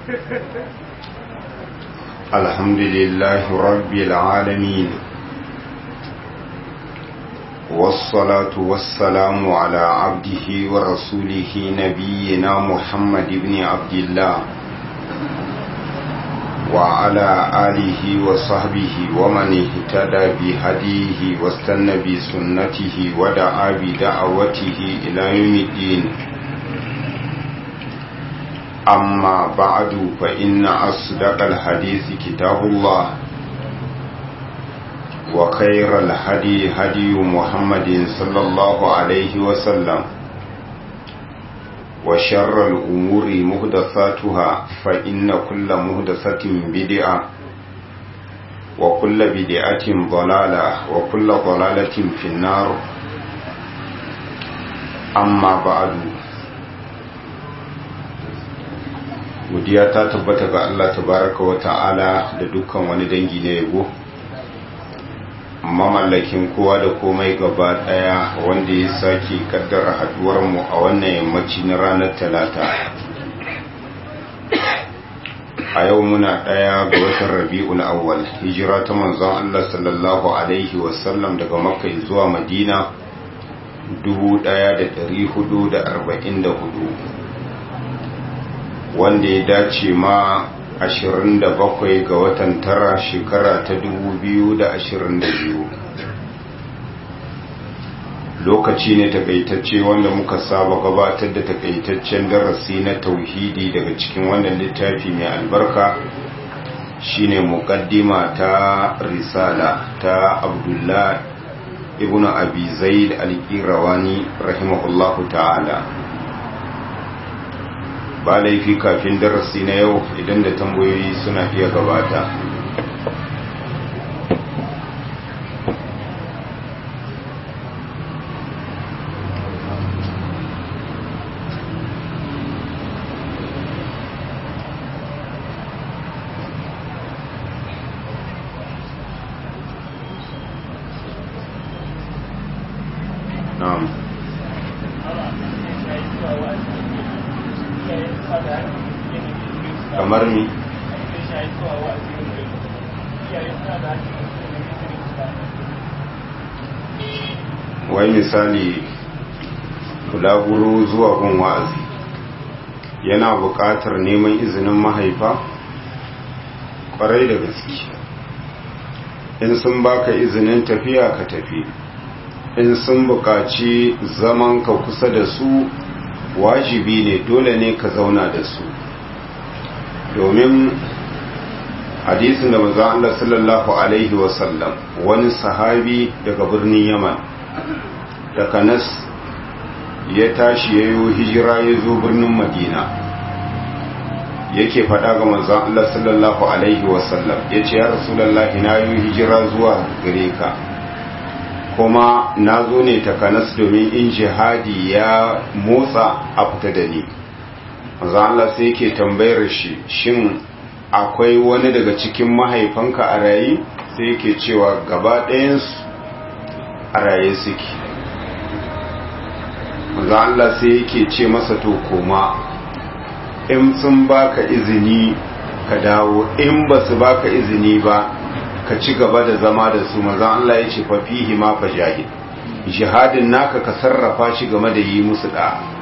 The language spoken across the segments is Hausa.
الحمد لله رب العالمين والصلاة والسلام على عبده ورسوله نبينا محمد بن عبد الله وعلى آله وصحبه ومن اهتدى بهديه واستنى بسنته ودعا بدعوته إلى يوم الدين أما بعد فإن أصدق الحديث كتاب الله وخير الهدي هدي محمد صلى الله عليه وسلم وشر الأمور مهدثاتها فإن كل مهدثة بدعة وكل بدعة ضلالة وكل ضلالة في النار أما بعد godiya ta tabbata ga Allah tabaraka wa ta'ala da dukkan wani dangi na yabo mamallakin kowa da komai gaba daya wanda ya sake kaddara haduwar mu a wannan yammaci na ranar talata a yau muna daya ga watan rabi'ul awwal hijira ta manzon Allah sallallahu alaihi wasallam daga makka zuwa madina 1444 wanda ya dace ma 27 ga watan tara shekara ta 2022 lokaci ne takaitacce wanda muka saba gabatar da takaitaccen darasi na tauhidi daga cikin wannan littafi mai albarka shine muqaddima ta risala ta abdullah ibnu abi zaid al-qirawani rahimahullahu ta'ala ba laifi kafin darasi na yau idan da tambayoyi suna iya gabata na'am kamar ni wai misali bulaguro zuwa gun wa'azi yana buƙatar neman izinin mahaifa ƙwarai da gaske in sun baka izinin tafiya ka tafi in sun buƙaci zaman ka kusa da su wajibi ne dole ne ka zauna da su domin hadisin da manzo Allah sallallahu alaihi wasallam wani sahabi daga birnin Yaman da Kanas ya tashi yayo hijira ya zo birnin Madina yake faɗa ga manzo Allah sallallahu alaihi wasallam yace ya rasulullahi na yi hijira zuwa gare ka kuma na zo ne ta Kanas domin in jihadi ya motsa a fita da ni manzo Allah sai yake tambayar shi shin akwai wani daga cikin mahaifanka a rayi sai yake cewa gaba ɗayansu a raye suke manzo Allah sai yake ce masa to koma in sun baka izini ka dawo in ba su baka izini ba ka ci gaba da zama da su manzo Allah ya ce fa fihi ma fa jahid jihadin naka ka sarrafa shi game da yi musu da'a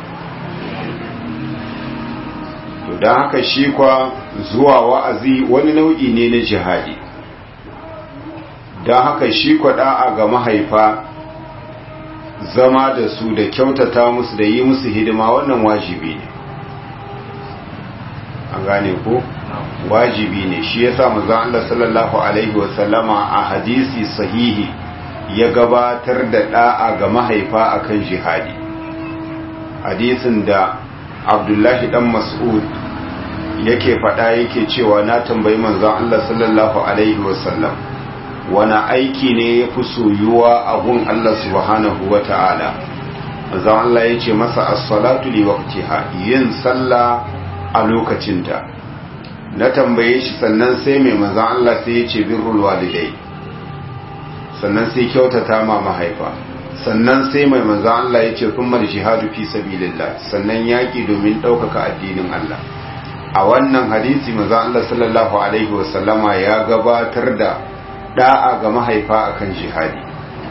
to don haka shi kwa zuwa wa'azi wani nau'i ne na jihadi don haka shi kwa da'a ga mahaifa zama da su da kyautata musu da yi musu hidima wannan wajibi ne an gane ko wajibi ne shi yasa manzon Allah sallallahu alaihi wasallama a hadisi sahihi ya gabatar da da'a ga mahaifa akan jihadi hadisin da abdullahi dan mas'ud yake faɗa yake cewa na tambayi manzon Allah sallallahu alaihi wasallam wani aiki ne ya fi soyuwa a gun Allah subhanahu wa ta'ala manzon Allah ya ce masa as-salatu li waqtiha yin sallah a lokacinta na tambaye shi sannan sai mai manzon Allah sai ya ce birrul walidai sannan sai kyautata ma mahaifa sannan sai mai manzan Allah ya ce kuma jihadu fi sabilillah sannan yaƙi domin ɗaukaka addinin Allah a wannan hadisi maza Allah sallallahu alaihi wasallama ya gabatar da da'a ga mahaifa akan jihadi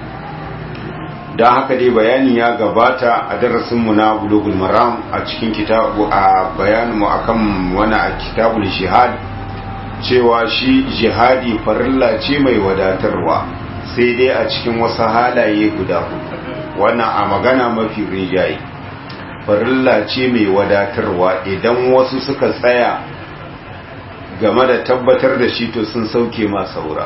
don haka dai bayani ya gabata a darasinmu na bulugul maram a cikin kitabu a bayaninmu akan wani a kitabul jihad cewa shi jihadi farilla ce mai wadatarwa sai dai a cikin wasu halaye guda wannan a magana mafi rinjaye farilla ce mai wadatarwa idan wasu suka tsaya game da tabbatar da shi to sun sauke ma saura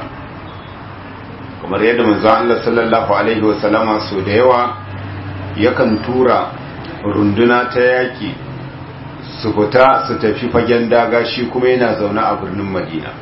kamar yadda manzo Allah sallallahu alaihi wasallama so da yawa yakan tura runduna ta yaki su fita su tafi fagen daga shi kuma yana zaune a birnin Madina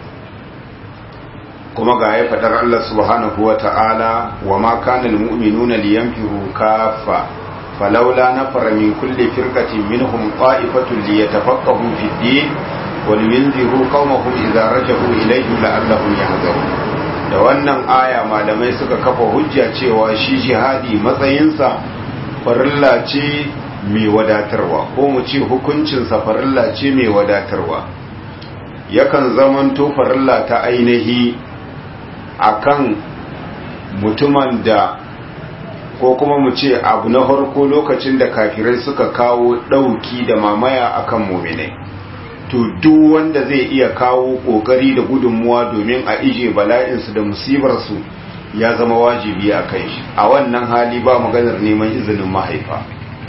kuma ga ya fadar Allah subhanahu wa ta'ala wa ma kana almu'minuna liyanfiru kaffa falawla nafara min kulli firqatin minhum qa'ifatun liyatafaqahu fid din wa liyunziru qaumahum idza raja'u ilayhim la'allahum yahzarun da wannan aya malamai suka kafa hujja cewa shi jihadi matsayinsa farilla ce mai wadatarwa ko mu ce hukuncinsa farilla ce mai wadatarwa yakan zamanto farilla ta ainihi akan mutumin da ko kuma mu ce abu na farko lokacin da kafirai suka kawo ɗauki da mamaya akan muminai to duk wanda zai iya kawo kokari da gudunmuwa domin a ije bala'insu da musibarsu ya zama wajibi a kai shi a wannan hali ba maganar neman izinin mahaifa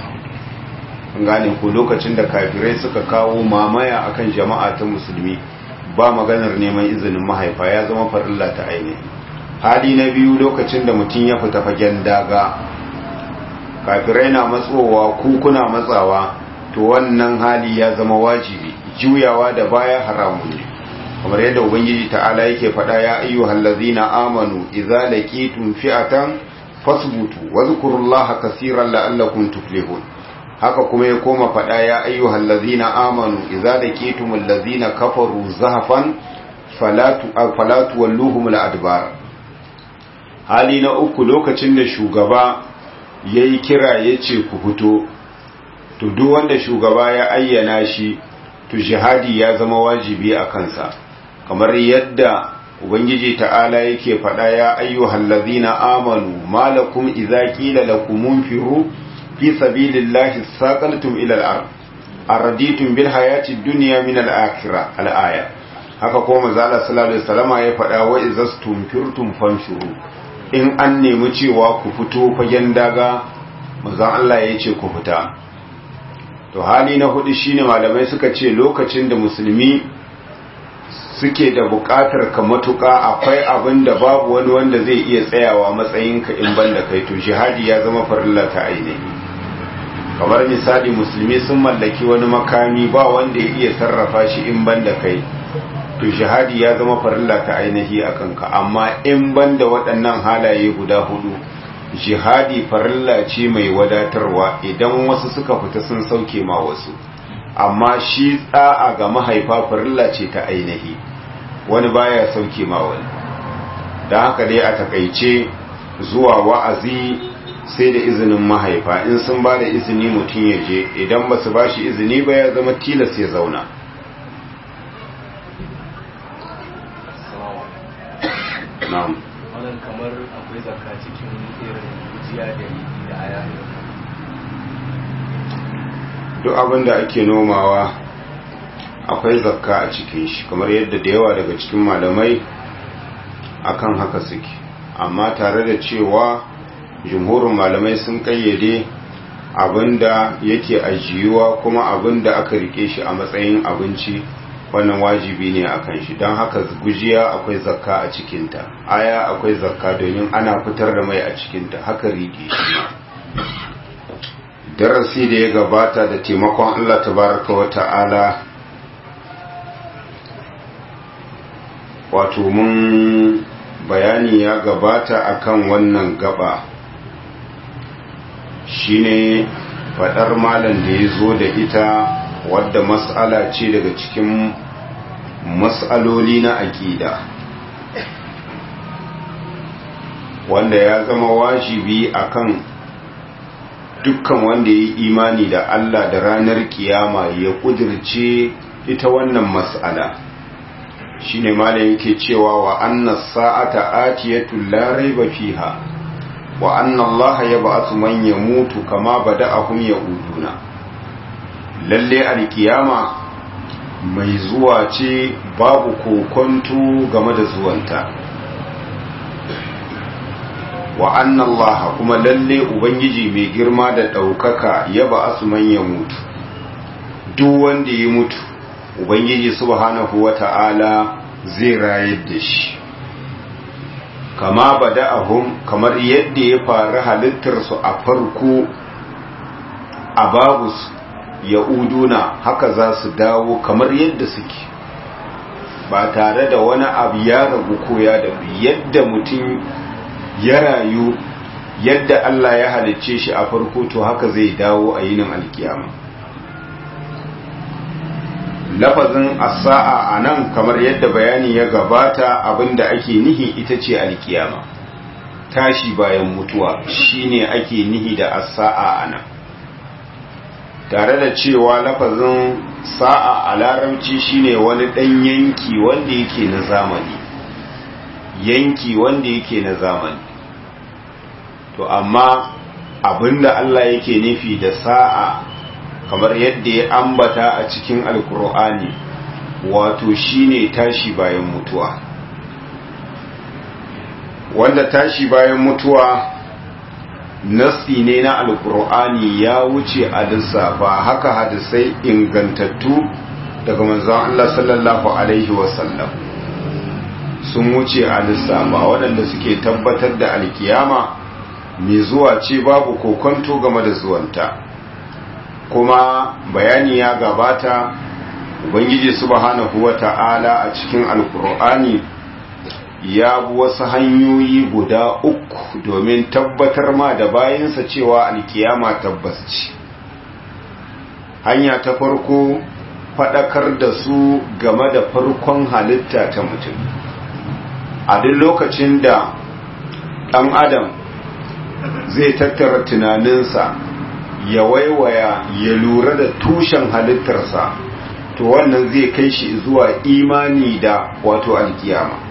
gane ko lokacin da kafirai suka kawo mamaya akan jama'a ta musulmi ba maganar neman izinin mahaifa ya zama farilla ta ainihi hali na biyu lokacin da mutum ya fita fagen daga kafirai na matsowa kuna matsawa to wannan hali ya zama wajibi juyawa da baya haramun ne kamar yadda ubangiji ta'ala yake faɗa ya ayyuhal ladzina amanu idza laqitum fi'atan fasbutu wadhkurullaha kaseeran la'allakum tuflihun haka kuma ya koma faɗa ya ayyuhal ladzina amanu idza laqitumul ladzina kafaru zahfan falatu falatu walluhum al'adbar hali na uku lokacin da shugaba yayi kira yace ku fito to duk wanda shugaba ya ayyana shi to jihadi ya zama wajibi a kansa kamar yadda ubangiji ta'ala yake faɗa ya ayyuhal ladhina amanu malakum idza qila lakum munfiru fi sabilillahi saqaltum ila al-ard araditum bil hayati dunya min al-akhirah al-aya haka kuma manzo Allah sallallahu alaihi wasallama ya faɗa wa izastumfirtum fanshuru in an nemi cewa ku fito fagen daga manzo Allah ya ce ku fita to hali na hudu shine malamai suka ce lokacin da musulmi suke da bukatar ka matuka akwai abin da babu wani wanda zai iya tsayawa matsayinka in banda kai to jihadi ya zama farilla ta ainihi kamar misali musulmi sun mallaki wani makami ba wanda ya iya sarrafa shi in banda kai to jihadi ya zama farilla ta ainihi a kanka amma in banda waɗannan halaye guda hudu jihadi farilla ce mai wadatarwa idan wasu suka fita sun sauke ma wasu amma shi tsa'a ga mahaifa farilla ce ta ainihi wani baya sauke ma wani da haka dai a takaice zuwa wa'azi sai da izinin mahaifa in sun ba da izini mutum ya je idan ba su ba shi izini ba ya zama tilas ya zauna na'am wannan kamar akwai zakka cikin irin gujiya da riɗi da aya duk abin da ake nomawa akwai zakka a cikin shi kamar yadda da yawa daga cikin malamai akan haka suke amma tare da cewa jumhurin malamai sun kayyade abinda yake ajiyuwa kuma abinda aka rike shi a matsayin abinci wannan wajibi ne akan shi don haka gujiya akwai zakka a cikinta aya akwai zakka domin ana fitar da mai a cikinta haka rike shi ma darasi da ya gabata da taimakon Allah tabaraka wa ta'ala wato mun bayani ya gabata akan wannan gaba shine fadar malam da ya zo da ita wadda mas'ala ce daga cikin mas'aloli na aƙida wanda ya zama wajibi akan dukkan wanda ya yi imani da Allah da ranar kiyama ya kudirce ita wannan mas'ala shine malam yake cewa wa anna sa'ata atiyatu la raiba fiha wa anna Allah yab'athu man yamutu kama bada'ahum yauduna lalle alkiyama mai zuwa ce babu kokonto game da zuwanta wa anna Allah kuma lalle ubangiji mai girma da daukaka yab'athu man yamutu duk wanda ya mutu ubangiji subhanahu wata'ala zai rayar da shi kama bada'ahum kamar yadda ya faru halittarsu a farko a babus ya'uduna haka za su dawo kamar yadda suke ba tare da wani abu ya ragu ko ya dabu yadda mutum ya rayu yadda Allah ya halicce shi a farko to haka zai dawo a yinin alkiyama lafazin asa'a a nan kamar yadda bayani ya gabata abinda ake nihi ita ce alkiyama tashi bayan mutuwa shine ake nihi da asa'a a nan tare da cewa lafazin sa'a a larabci shine wani ɗan yanki wanda yake na zamani yanki wanda yake na zamani to amma abinda Allah yake nufi da sa'a kamar yadda ya ambata a cikin alkur'ani wato shine tashi bayan mutuwa wanda tashi bayan mutuwa nasi ne na alkur'ani ya wuce a lissafa haka hadisai ingantattu daga manzon Allah sallallahu alaihi wasallam sun wuce a lissafa waɗanda suke tabbatar da alkiyama mai zuwa ce babu kokonto game da zuwanta kuma bayani ya gabata ubangiji subhanahu wata'ala a cikin alkur'ani ya bi wasu hanyoyi guda uku domin tabbatar ma da bayansa cewa alkiyama tabbas ce hanya ta farko faɗakar da su game da farkon halitta ta mutum a duk lokacin da ɗan adam zai tattara tunaninsa ya waiwaya ya lura da tushen halittarsa to wannan zai kai shi zuwa imani da wato alkiyama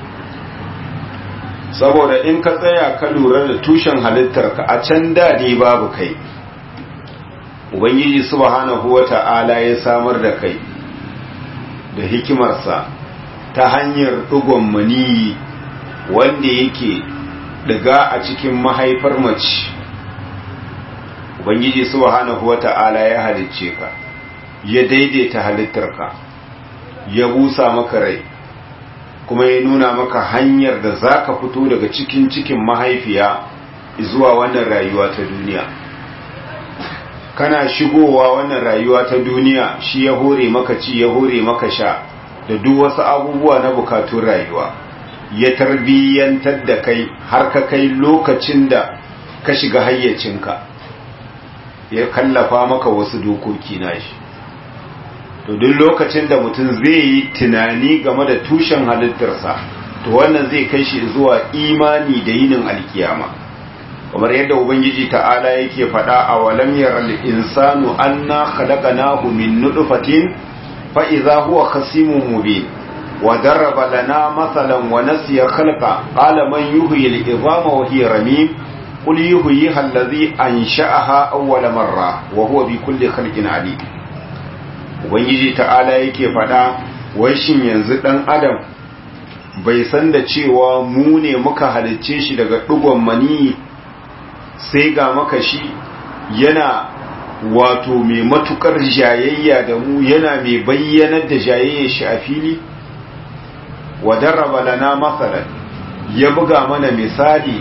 saboda in ka tsaya ka lura da tushen halittarka a can dade babu kai ubangiji subhanahu wata'ala ya samar da kai da hikimarsa ta hanyar ɗigon maniyi wanda yake daga a cikin mahaifar mace ubangiji subhanahu wata'ala ya halicce ka ya daidaita halittarka ya busa maka rai kuma ya nuna maka hanyar da za ka fito daga cikin cikin mahaifiya zuwa wannan rayuwa ta duniya kana shigowa wannan rayuwa ta duniya shi ya hore maka ci ya hore maka sha da duk wasu abubuwa na bukatun rayuwa ya tarbiyyantar da kai har ka kai lokacin da ka shiga hayyacinka ya kallafa maka wasu dokoki nashi to duk lokacin da mutum zai yi tunani game da tushen halittarsa to wannan zai kai shi zuwa imani da yinin alkiyama kamar yadda ubangiji ta'ala yake faɗa a walam yaral insanu anna khalaqnahu min nutfatin fa idza huwa khasimun mubin wa daraba lana mathalan wa nasiya khalqa qala man yuhyi al-idhama wa hiya ramim qul yuhyiha alladhi ansha'aha awwala marra wa huwa bi kulli khalqin alim ubangiji ta'ala yake faɗa wai shin yanzu ɗan adam bai san da cewa mu ne muka halicce shi daga ɗigon mani sai ga maka shi yana wato mai matukar jayayya da mu yana mai bayyanar da jayayyar shi a fili wa darraba lana masalan ya buga mana misali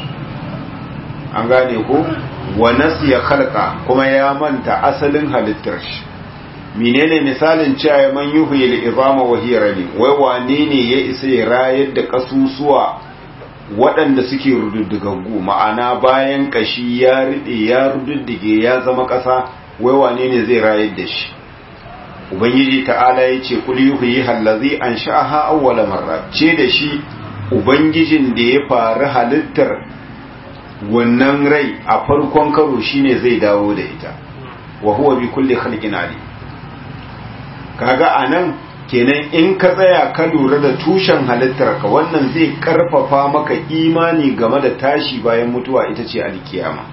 an gane ko wa nasiya khalqa kuma ya manta asalin halittar shi menene misalin cewa man yuhyi al-izama wa hiya rami wai wane ne ya isa ya rayar da kasusuwa waɗanda suke rududdigaggu ma'ana bayan kashi ya ride ya rududdige ya zama ƙasa wai wane ne zai rayar da shi ubangiji ta'ala ya ce kul yuhyi allazi ansha'aha awwala marra ce da shi ubangijin da ya faru halittar wannan rai a farkon karo shine zai dawo da ita wa huwa bi kulli khalqin alim kaga anan kenan in ka tsaya ka lura da tushen halittarka wannan zai karfafa maka imani game da tashi bayan mutuwa ita ce alkiyama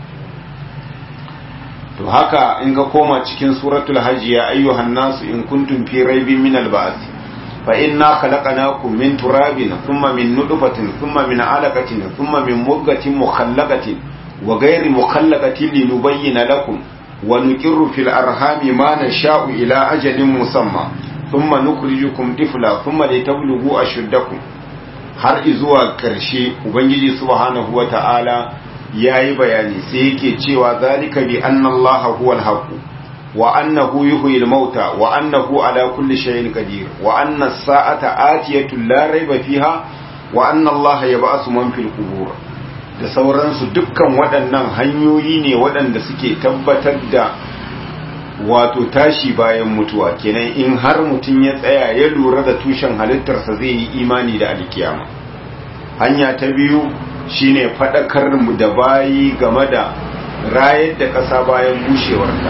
to haka in ka koma cikin suratul hajj ya ayyuhan nasu in kuntum fi raibin min al-ba'th fa inna khalaqnakum min turabin thumma min nutfatin thumma min 'alaqatin thumma min mudghatin mukhallaqatin wa ghayri mukhallaqatin linubayyana lakum wa nuqirru fil arhami ma nasha'u ila ajalin musamma thumma nukhrijukum tifla thumma litablughu ashuddakum har izuwa karshe ubangiji subhanahu wata'ala yayi bayani sai yake cewa zalika bi anna allaha huwal haqq wa annahu yuhyil mauta wa annahu ala kulli shay'in qadir wa anna as-sa'ata atiyatu la rayba fiha wa anna allaha yab'asu man fil qubur da sauransu dukkan waɗannan hanyoyi ne waɗanda suke tabbatar da wato tashi bayan mutuwa kenan in har mutum ya tsaya ya lura da tushen halittarsa zai yi imani da alkiyama hanya ta biyu shine faɗakar mu da bayi game da rayar da ƙasa bayan bushewarta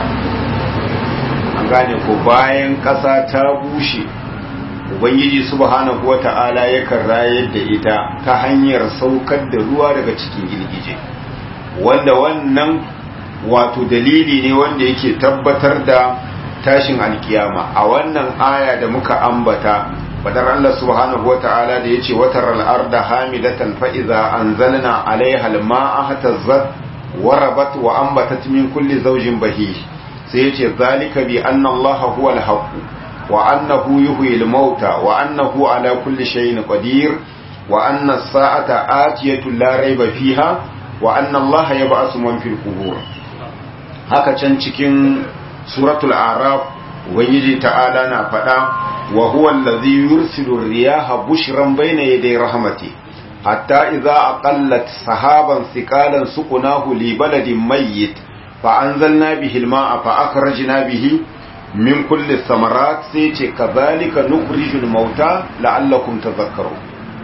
an gane ko bayan ƙasa ta bushe ubangiji subhanahu wata'ala yakan rayar da ita ta hanyar saukar da ruwa daga cikin girgije wanda wannan wato dalili ne wanda yake tabbatar da tashin alkiyama a wannan aya da muka ambata fadar Allah subhanahu wata'ala da yace watar al-arda hamidatan fa idza anzalna 'alayha al-ma'a hatazzat warabat wa anbatat min kulli zawjin bahij sai yace zalika bi anna Allah huwa al-haqq wa annahu yuhyi al-mauta wa annahu ala kulli shay'in qadir wa anna as-sa'ata atiyatu la rayba fiha wa anna Allah yab'asu man fil qubur haka can cikin suratul araf ubangiji ta'ala na faɗa wa huwa allazi yursilu riyaha bushran bayna yaday rahmati hatta idza aqallat sahaban thiqalan suqnahu li baladin mayyit fa anzalna bihi alma'a fa akhrajna bihi min kulli thamarat sai ce kadhalika nukhrijul mauta la'allakum tadhakkarun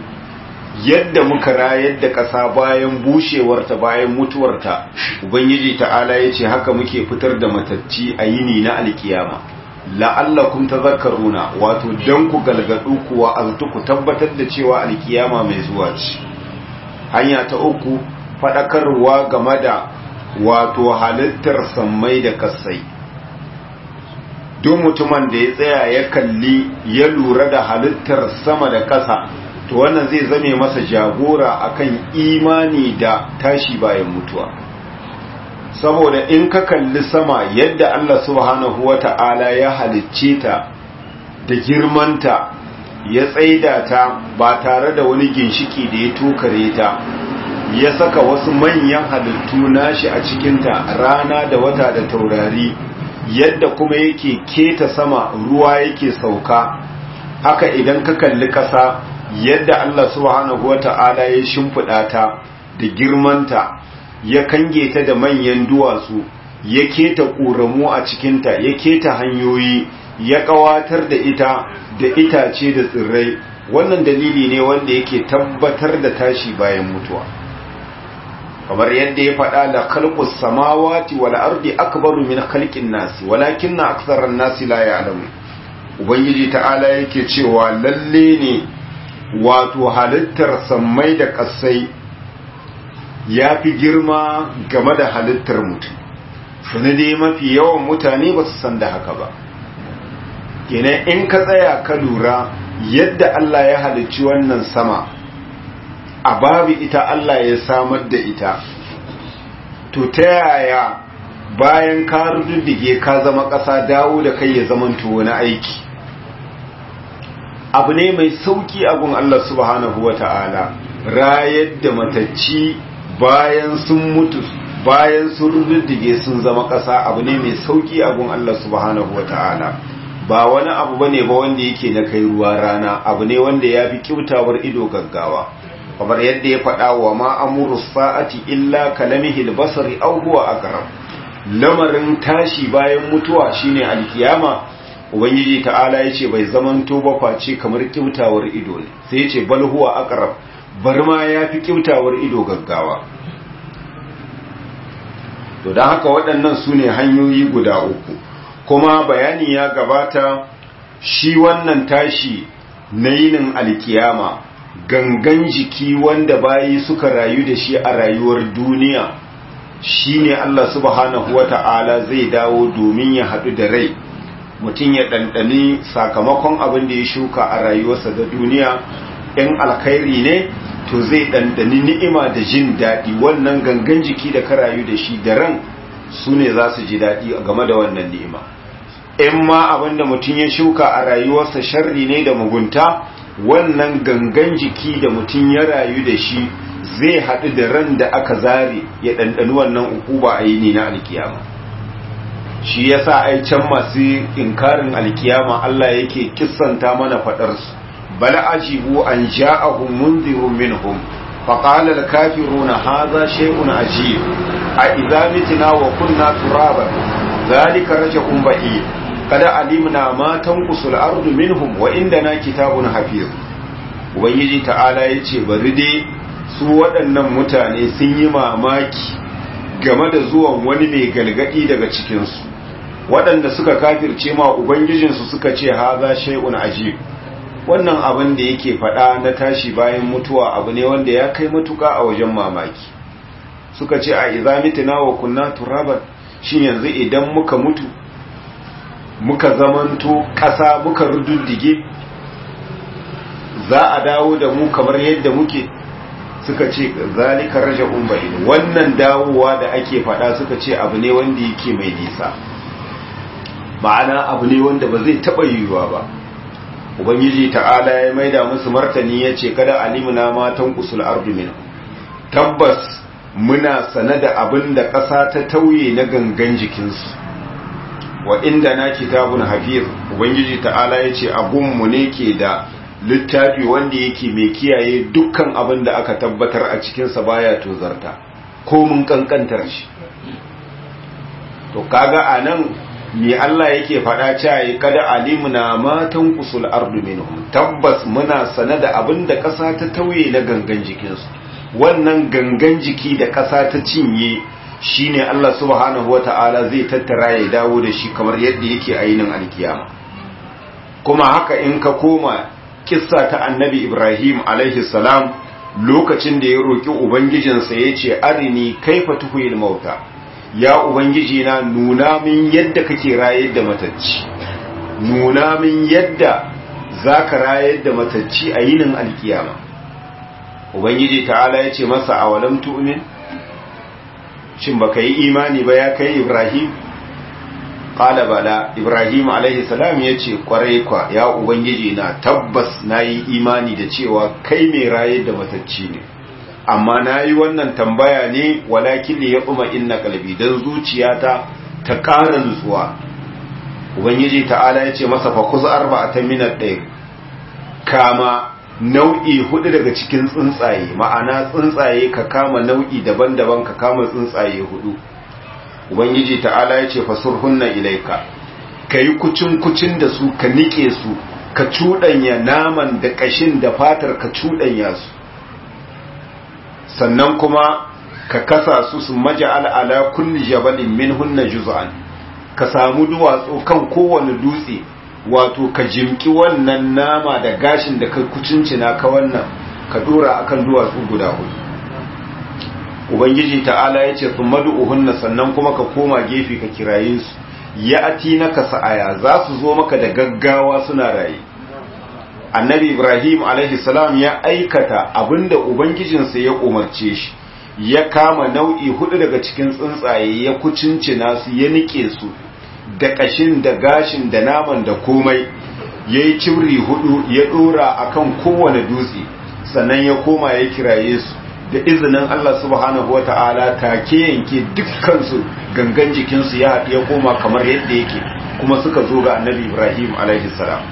yadda muka rayar da ƙasa bayan bushewarta bayan mutuwarta ubangiji ta'ala ya ce haka muke fitar da matacci a yini na alkiyama la'allakum tazakkaruna wato dan ku galgadu kuwa aztu ku tabbatar da cewa alkiyama mai zuwa ce hanya ta uku fadakarwa game da wato halittar sammai da kasai duk mutumin da ya tsaya ya kalli ya lura da halittar sama da ƙasa to wannan zai zame masa jagora akan imani da tashi bayan mutuwa saboda in ka kalli sama yadda Allah subhanahu wata'ala ya halicce ta da girmanta ya tsaida ta ba tare da wani ginshiki da ya tokare ta ya saka wasu manyan halittu nashi a cikinta rana da wata da taurari yadda kuma yake keta sama ruwa yake sauka haka idan ka kalli ƙasa yadda Allah subhanahu wata'ala ya shimfiɗa ta da girmanta ya kange ta da manyan duwatsu ya keta ƙoramu a cikinta ya keta hanyoyi ya ƙawatar da ita da itace da tsirrai wannan dalili ne wanda yake tabbatar da tashi bayan mutuwa kamar yadda ya faɗa da khalqus samawati wal ardi akbaru min khalqin nasi walakinna aktharan nasi la ya'lamun ubangiji ta'ala yake cewa lalle ne wato halittar sammai da ƙasai ya fi girma game da halittar mutum sani dai mafi yawan mutane ba su san da haka ba kenan in ka tsaya ka lura yadda Allah ya halicci wannan sama a babu ita Allah ya samar da ita to ta yaya bayan ka rududdige ka zama ƙasa dawo da kai ya zamanto wani aiki abu ne mai sauki a gun Allah subhanahu wa ta'ala rayar da matacci bayan sun mutu bayan sun rududdige sun zama ƙasa abu ne mai sauki a gun Allah subhanahu wa ta'ala ba wani abu ba ne ba wanda yake na kai ruwa rana abu ne wanda ya fi kyautawar ido gaggawa kamar yadda ya faɗa wa ma amuru sa'ati illa kalamihil basari aw huwa aqrab lamarin tashi bayan mutuwa shine alkiyama ubangiji ta'ala ya ce bai zamanto ba face kamar kyautawar ido ne sai ya ce bal huwa aqrab bar ma ya fi kyautawar ido gaggawa to don haka waɗannan su ne hanyoyi guda uku kuma bayani ya gabata shi wannan tashi na yinin alkiyama gangan jiki wanda bayi suka rayu da shi a rayuwar duniya shine Allah subhanahu wata'ala zai dawo domin ya haɗu da rai mutum ya ɗanɗani sakamakon abin da ya shuka a rayuwarsa da duniya in alkhairi ne to zai ɗanɗani ni'ima da jin daɗi wannan gangan jiki da ka rayu da shi da ran su ne za su ji daɗi game da wannan ni'ima in ma abin da mutum ya shuka a rayuwarsa sharri ne da mugunta wannan gangan jiki da mutum ya rayu da shi zai haɗu da ran da aka zare ya ɗanɗani wannan ukuba a yini na alkiyama shi yasa ai can masu inkarin alkiyama Allah yake kissanta mana faɗarsu bal ajibu an ja'ahum munzirun minhum faqala al-kafiruna hadha shay'un ajib a idza mitna wa kunna turaban dhalika raj'un ba'id kada alimna ma tanqusul ardu minhum wa indana kitabun hafiz ubangiji ta'ala yace bari dai su waɗannan mutane sun yi mamaki game da zuwan wani mai galgadi daga cikinsu waɗanda suka kafirce ma ubangijinsu suka ce haza shay'un ajib wannan abin da yake faɗa na tashi bayan mutuwa abu ne wanda ya kai matuka a wajen mamaki suka ce a idza mitna wa kunna turaban shin yanzu idan muka mutu muka zamanto ƙasa muka rududdige za a dawo da mu kamar yadda muke suka ce zalika raja'un ba'id wannan dawowa da ake faɗa suka ce abu ne wanda yake mai nisa ma'ana abu ne wanda ba zai taɓa yiwuwa ba ubangiji ta'ala ya maida musu martani ya ce kada alimuna matan usul ardu min tabbas muna sane da abin da ƙasa ta tauye na gangan jikinsu wa inda na kitabun hafiz ubangiji ta'ala ya ce abunmu ne ke da littafi wanda yake mai kiyaye dukkan abin da aka tabbatar a cikinsa baya tozarta ko mun kankantar shi to kaga a nan me Allah yake faɗa cewa kada alimuna matan kusul ardu minhum tabbas muna sane da abin da ƙasa ta tauye na gangan jikinsu wannan gangan jiki da ƙasa ta cinye shine Allah subhanahu wata'ala zai tattara ya dawo da shi kamar yadda yake ainin alkiyama kuma haka in ka koma kissa ta annabi Ibrahim alaihi salam lokacin da ya roki ubangijinsa yace arini kaifa tuhil mauta ya ubangiji na nuna min yadda kake rayar da matacci nuna min yadda zaka rayar da matacci a yinin alkiyama ubangiji ta'ala yace masa awalam tu'min shin baka yi imani ba ya kai Ibrahim qala bala Ibrahim alaihi salam yace kwarai kwa ya ubangiji na tabbas nayi imani da cewa kai mai rayar da matacci ne amma na yi wannan tambaya ne walakin ne ya kuma inna kalbi don zuciyata ta ƙara nutsuwa ubangiji ta'ala ya ce masa fa kusa arba a ta minar ɗaya kama nau'i hudu daga cikin tsuntsaye ma'ana tsuntsaye ka kama nau'i daban-daban ka kama tsuntsaye hudu ubangiji ta'ala ya ce fasurhunna ilaika ka yi kucin-kucin da su ka nike su ka cuɗanya naman da ƙashin da fatar ka cuɗanya su sannan kuma ka kasa su su maja'al ala kulli jabalin minhunna juz'an ka samu duwatsu kan kowane dutse wato ka jimki wannan nama da gashin da ka kucincina ka wannan ka dora akan duwatsu guda hudu ubangiji ta'ala yace thumma du'uhunna sannan kuma ka koma gefe ka kiraye su ya ati naka sa'aya za su zo maka da gaggawa suna raye annabi ibrahim salam ya aikata abinda ubangijinsa ya umarce shi ya kama nau'i hudu daga cikin tsuntsaye ya kucincina su ya nike su da kashin da gashin da naman da komai ya yi cibri hudu ya dora akan kowane dutse sannan ya koma ya kiraye su da izinin Allah subhanahu wa ta'ala take yanke dukkansu gangan jikinsu ya ya koma kamar yadda yake kuma suka zo ga annabi ibrahim salam.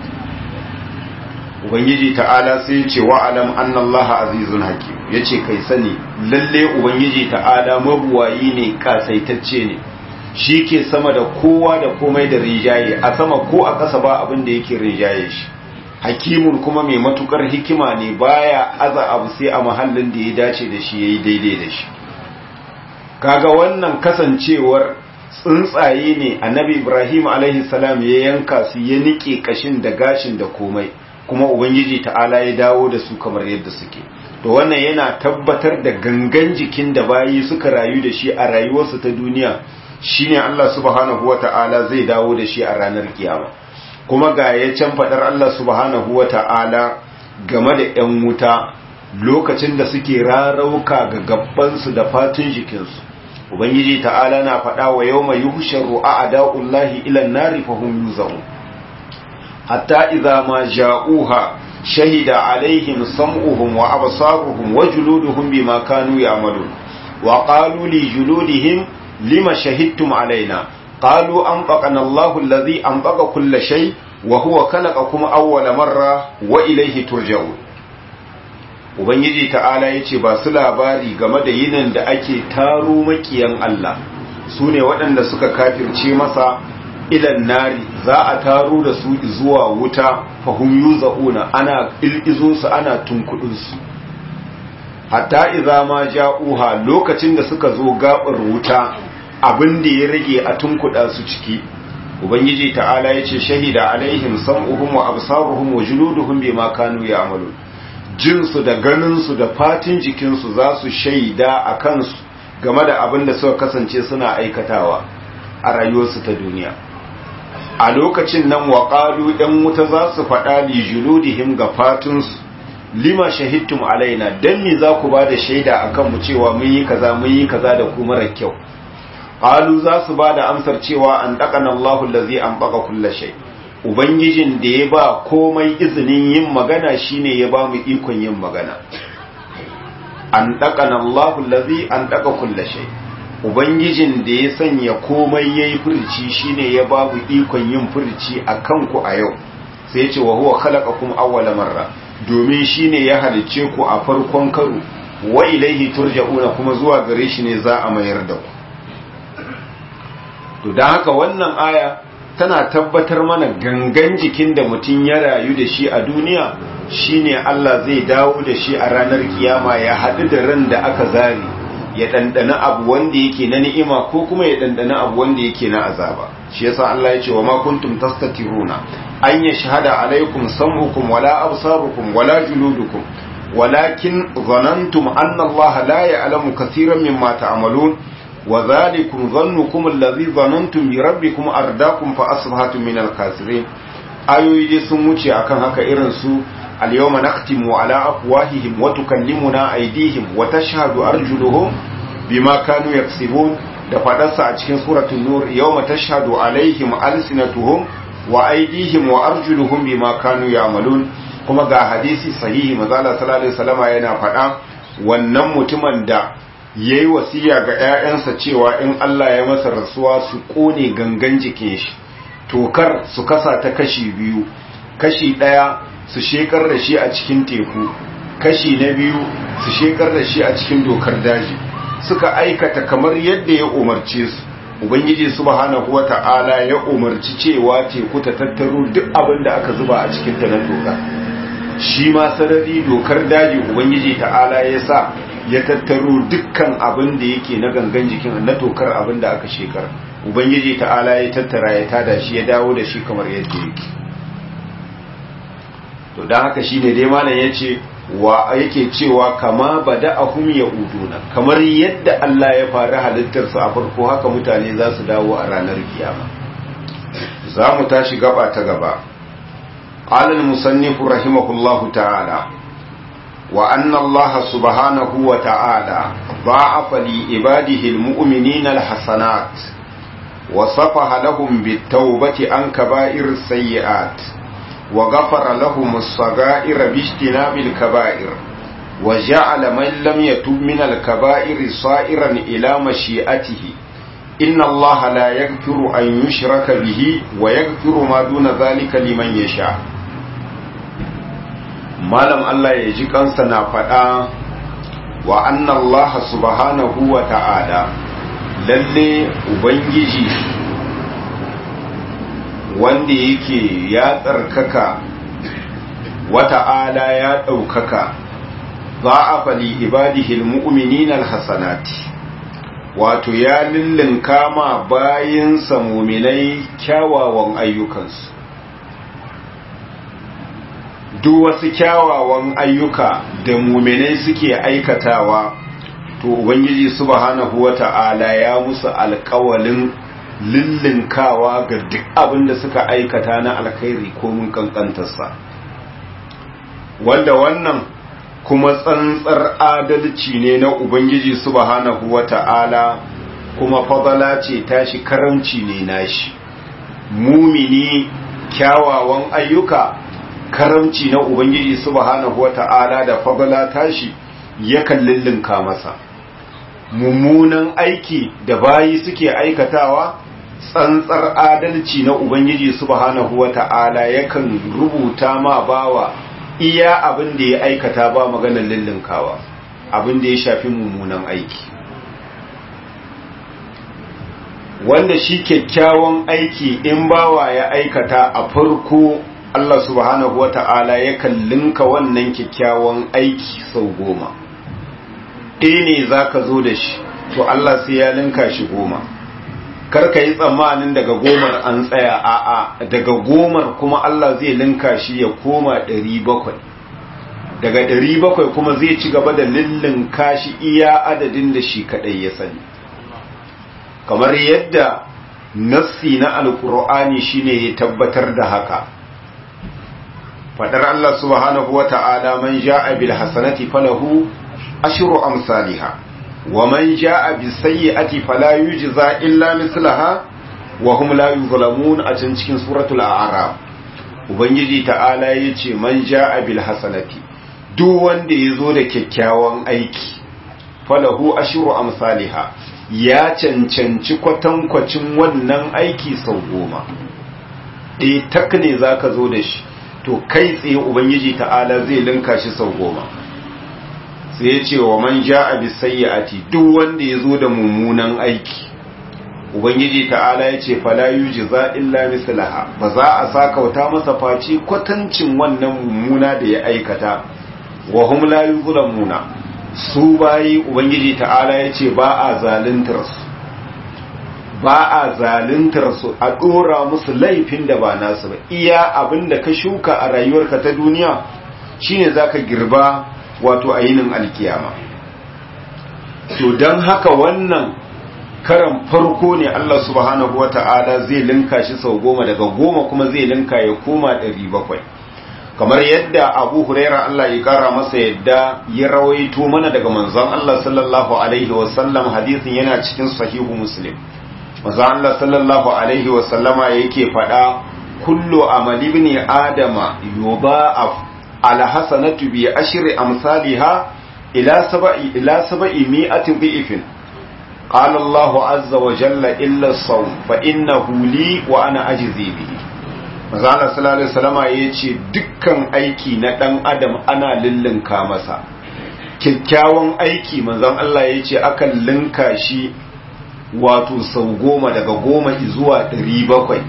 ubangiji ta'ala sai ce wa alam annallaha azizun hakim yace kai sani lalle ubangiji ta'ala mabuwayi ne kasaitacce ne shi ke sama da kowa da komai da rijaye a sama ko a ƙasa ba abin da yake rijaye shi hakimun kuma mai matukar hikima ne baya aza abu sai a mahallin da ya dace da shi yayi daidai da shi kaga wannan kasancewar tsuntsaye ne annabi ibrahim alaihi salam ya yanka su ya nike kashin da gashin da komai kuma ubangiji ta'ala ya dawo da su kamar yadda suke to wannan yana tabbatar da gangan jikin da bayi suka rayu da shi a rayuwarsu ta duniya shine Allah subhanahu wata'ala zai dawo da shi a ranar kiyama kuma ga ya can fadar Allah subhanahu wata'ala game da 'yan wuta lokacin da suke rarauka ga gabbansu da fatun jikinsu ubangiji ta'ala na faɗa wa yau mai yuhusharu a ada'ullahi ilan nari fahim yuzaun hatta idza ma ja'uha shahida alaihim sam'uhum wa absaruhum wa juluduhum bima kanu ya'malun wa qalu li juludihim lima shahidtum alaina qalu anfaqana Allahu alladhi anfaqa kulla shay wa huwa khalaqakum awwala marra wa ilayhi turja'un ubangiji ta'ala yace ba su labari game da yinin da ake taro makiyan Allah su ne waɗanda suka kafirce masa ilan nari za a taro da su zuwa wuta fahim yuza'una ana il'izo su ana tunkudin su hatta idza ma ja'uha lokacin da suka zo gabar wuta abin da ya rage a tunkuda su ciki ubangiji ta'ala yace shahida alaihim sam'uhum wa absaruhum wa juluduhum bima kanu ya'malun jinsu da ganinsu da fatin jikinsu za su shaida a kansu game da abin da suka kasance suna aikatawa a rayuwarsu ta duniya a lokacin nan waƙalu ɗan wuta za su faɗa li juludihim ga fatinsu lima shahidtum alaina dan me za ku ba da shaida a kanmu cewa mun yi kaza mun yi kaza da ku mara kyau qalu za su ba da amsar cewa an daqana Allahu allazi an baqa kulli shay ubangijin da ya ba komai izinin yin magana shine ya ba mu ikon yin magana an daqana Allahu allazi an daqa kulli shay ubangijin da ya sanya komai yayi furci shine ya ba mu ikon yin furci akan ku a yau sai ya ce wa huwa khalaqakum awwala marra domin shine ya halicce ku a farkon karo wa ilaihi turja'una kuma zuwa gare shi ne za a mayar da ku to dan haka wannan aya tana tabbatar mana gangan jikin da mutum ya rayu da shi a duniya shine Allah zai dawo da shi a ranar kiyama ya haɗu da ran da aka zari ya ɗanɗana abu wanda yake na ni'ima ko kuma ya ɗanɗana abu wanda yake na azaba shi yasa Allah ya ce wa ma kuntum tastatiruna an yashhada alaikum sam'ukum wala absarukum wala juludukum walakin zanantum anna Allah la ya'lamu kaseeran mimma ta'malun wa dhalikum dhannukum alladhi dhanantum bi rabbikum ardaakum fa asbahatum min al-khasirin ayoyi sun wuce akan haka irin su al-yawma naqtimu ala afwahihim wa tukallimuna aydihim wa tashhadu arjuluhum bima kanu yaksibun da fadarsa a cikin suratul nur yawma tashhadu alaihim alsinatuhum wa aydihim wa arjuluhum bima kanu ya'malun kuma ga hadisi sahihi manzala sallallahu alaihi wasallama yana faɗa wannan mutumin da yayi wasiya ga ƴaƴansa cewa in Allah ya masa rasuwa su kone gangan jikin shi tokar su kasa ta kashi biyu kashi ɗaya su shekar da shi a cikin teku kashi na biyu su shekar da shi a cikin dokar daji suka aikata kamar yadda ya umarce su ubangiji subhanahu wata'ala ya umarci cewa teku ta tattaro duk abin da aka zuba a cikin ta na doka shi ma sarari dokar daji ubangiji ta'ala ya sa ya tattaro dukkan abin da yake na gangan jikin na tokar abin da aka shekar ubangiji ta'ala ya tattara ya tada shi ya dawo da shi kamar yadda yake to don haka shine dai malam ya ce wa yake cewa kama bada ahum ya uduna kamar yadda Allah ya fara halittarsu a farko haka mutane za su dawo a ranar kiyama za mu tashi gaba ta gaba alal musannifu rahimahullahu ta'ala wa anna Allah subhanahu wa ta'ala ba'afa li ibadihi almu'minina alhasanat wa safaha lahum bit-taubati an kaba'ir sayyi'at وغفر لهم الصغائر باجتناب الكبائر وجعل من لم يتب من الكبائر صائرا إلى مشيئته إن الله لا يغفر أن يشرك به ويغفر ما دون ذلك لمن يشاء malam Allah ya ji kansa na faɗa wa anna Allah subhanahu wa ta'ala lalle ubangiji wanda yake ya tsarkaka wata'ala ya ɗaukaka za a fali ibadihil mu'minin alhassanati wato ya lullunka ma bayinsa muminai kyawawan ayyukansu duk wasu kyawawan ayyuka da muminai suke aikatawa to ubangiji subhanahu wata'ala ya musu alkawalin lullunkawa ga duk abin da suka aikata na alkhairi ko mun kankantarsa wanda wannan kuma tsantsar adalci ne na ubangiji subhanahu wata'ala kuma fadala ce tashi karamci ne nashi mumini kyawawan ayyuka karamci na ubangiji subhanahu wata'ala da fadala tashi yakan lullunka masa mummunan aiki da bayi suke aikatawa tsantsar adalci na ubangiji subhanahu wata'ala yakan rubuta ma bawa iya abin da ya aikata ba maganar lullunkawa abin da ya shafi mummunan aiki wanda shi kyakkyawan aiki in bawa ya aikata a farko Allah subhanahu wata'ala yakan linka wannan kyakkyawan aiki sau goma ɗaya ne za ka zo da shi to Allah sai ya linka shi goma karka yi tsammanin daga gomar an tsaya a'a daga gomar kuma Allah zai linka shi ya koma ɗari bakwai daga ɗari bakwai kuma zai ci gaba da linka shi iya adadin da shi kaɗai ya sani kamar yadda nassi na alkur'ani shine ya tabbatar da haka fadar Allah subhanahu wa ta'ala man ja'a bil hasanati falahu ashru amsalha wa man ja'a bis sayyi'ati fala yujza illa mislaha wa hum la yuzlamun a can cikin suratul a'raf ubangiji ta'ala yace man ja'a bil hasanati duk wanda yazo da kyakkyawan aiki falahu ashru amsalha ya cancanci kwatankwacin wannan aiki sau goma ɗaya tak ne za ka zo da shi to kai tsaye ubangiji ta'ala zai linka shi sau goma sai ya ce wa man ja a bisayyati duk wanda ya zo da mummunan aiki ubangiji ta'ala ya ce fala yuji za illa mislaha ba za a sakauta masa face kwatancin wannan mummuna da ya aikata wa hum la yuzlamuna su bayi ubangiji ta'ala ya ce ba a zaluntar su ba a zaluntar su a dora musu laifin da ba nasu ba iya abin da ka shuka a rayuwarka ta duniya shine zaka girba wato a yinin alkiyama to don haka wannan karan farko ne Allah subhanahu wata'ala zai linka shi sau goma daga goma kuma zai linka ya koma ɗari bakwai kamar yadda abu huraira Allah ya kara masa yadda ya rawaito mana daga manzon Allah sallallahu alaihi wasallam hadisin yana cikin sahihu muslim manzon Allah sallallahu alaihi wasallama yake faɗa kullu amali ibn adama yudha'af ala hasanatu bi ashri amsalha ila sab'i ila sab'i mi'ati dhi'fin قال الله عز وجل إلا الصوم فإنه لي وأنا أجزي به mazala sallallahu alaihi wasallama yace dukkan aiki na dan adam ana lillinka masa kyakkyawan aiki manzon Allah yace akan linka shi wato sau goma daga goma zuwa ɗari bakwai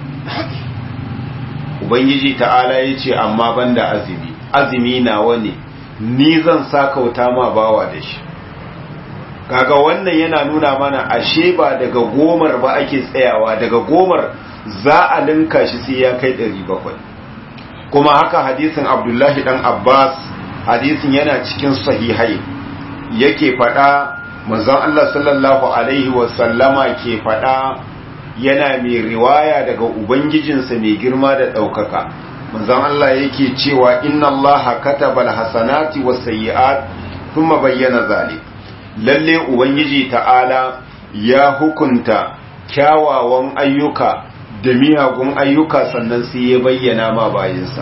ubangiji ta'ala yace amma banda azumi azumi nawa ne ni zan sakauta ma bawa da shi kaga wannan yana nuna mana ashe ba daga gomar ba ake tsayawa daga gomar za a linka shi sai ya kai 700 kuma haka hadisin abdullahi dan abbas hadisin yana cikin sahihai yake fada manzon Allah sallallahu alaihi wasallama ke fada yana mai riwaya daga ubangijinsa mai girma da ɗaukaka manzon Allah yake cewa inna Allah kataba alhasanati wasayyi'at thumma bayyana zalik lalle ubangiji ta'ala ya hukunta kyawawan ayyuka da miyagun ayyuka sannan sai ya bayyana ma bayinsa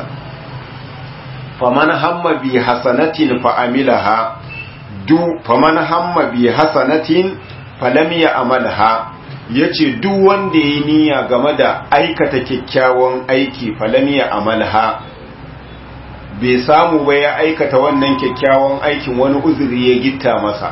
faman hamma bi hasanatin fa amilaha du faman hamma bi hasanatin falam ya amalha yace duk wanda yayi niyya game da aikata kyakkyawan aiki falam ya amalha bai samu ba ya aikata wannan kyakkyawan aikin wani uzuri ya gitta masa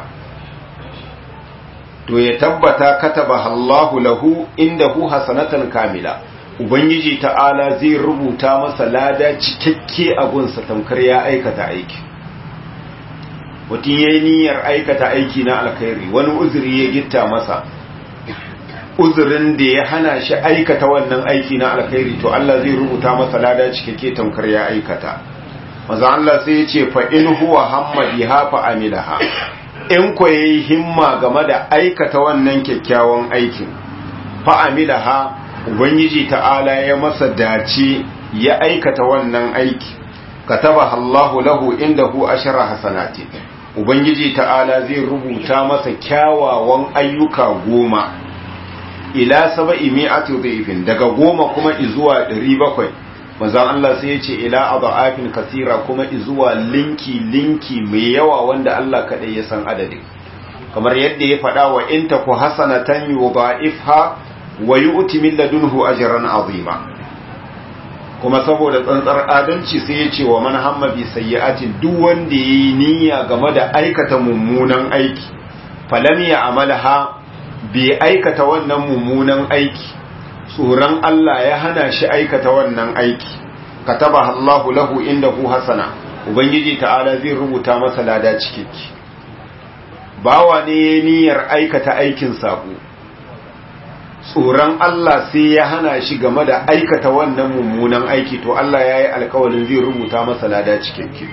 to ya tabbata kataba Allahu lahu indahu hasanatan kamila ubangiji ta'ala zai rubuta masa lada cikakke a gunsa tamkar ya aikata aiki mutum ya yi niyyar aikata aiki na alkhairi wani uzuri ya gitta masa uzurin da ya hana shi aikata wannan aiki na alkhairi to Allah zai rubuta masa lada cikakke tamkar ya aikata maza Allah sai ya ce fa in huwa hamma biha fa amilaha in ko yayi himma game da aikata wannan kyakkyawan aikin fa amilaha ubangiji ta'ala ya masa dace ya aikata wannan aiki kataba Allahu lahu indahu ashara hasanati ubangiji ta'ala zai rubuta masa kyawawan ayyuka goma ila saba'i mi'ati dhifin daga goma kuma izuwa 700 manzon Allah sai ya ce ila adafin kasira kuma izuwa linki linki mai yawa wanda Allah kadai ya san adadin kamar yadda ya faɗa wa in taku hasanatan yudha'ifha wa yu'ti min ladunhu ajran azima kuma saboda tsantsar adalci sai ya ce wa man hamma bi sayyi'atin duk wanda yayi niyya game da aikata mummunan aiki falam ya amalha bai aikata wannan mummunan aiki tsoron Allah ya hana shi aikata wannan aiki kataba Allahu lahu indahu hasana ubangiji ta'ala zai rubuta masa lada cikakke bawa ne ya niyyar aikata aikin sabo tsoron Allah sai ya hana shi game da aikata wannan mummunan aiki to Allah ya yi alkawalin zai rubuta masa lada cikakke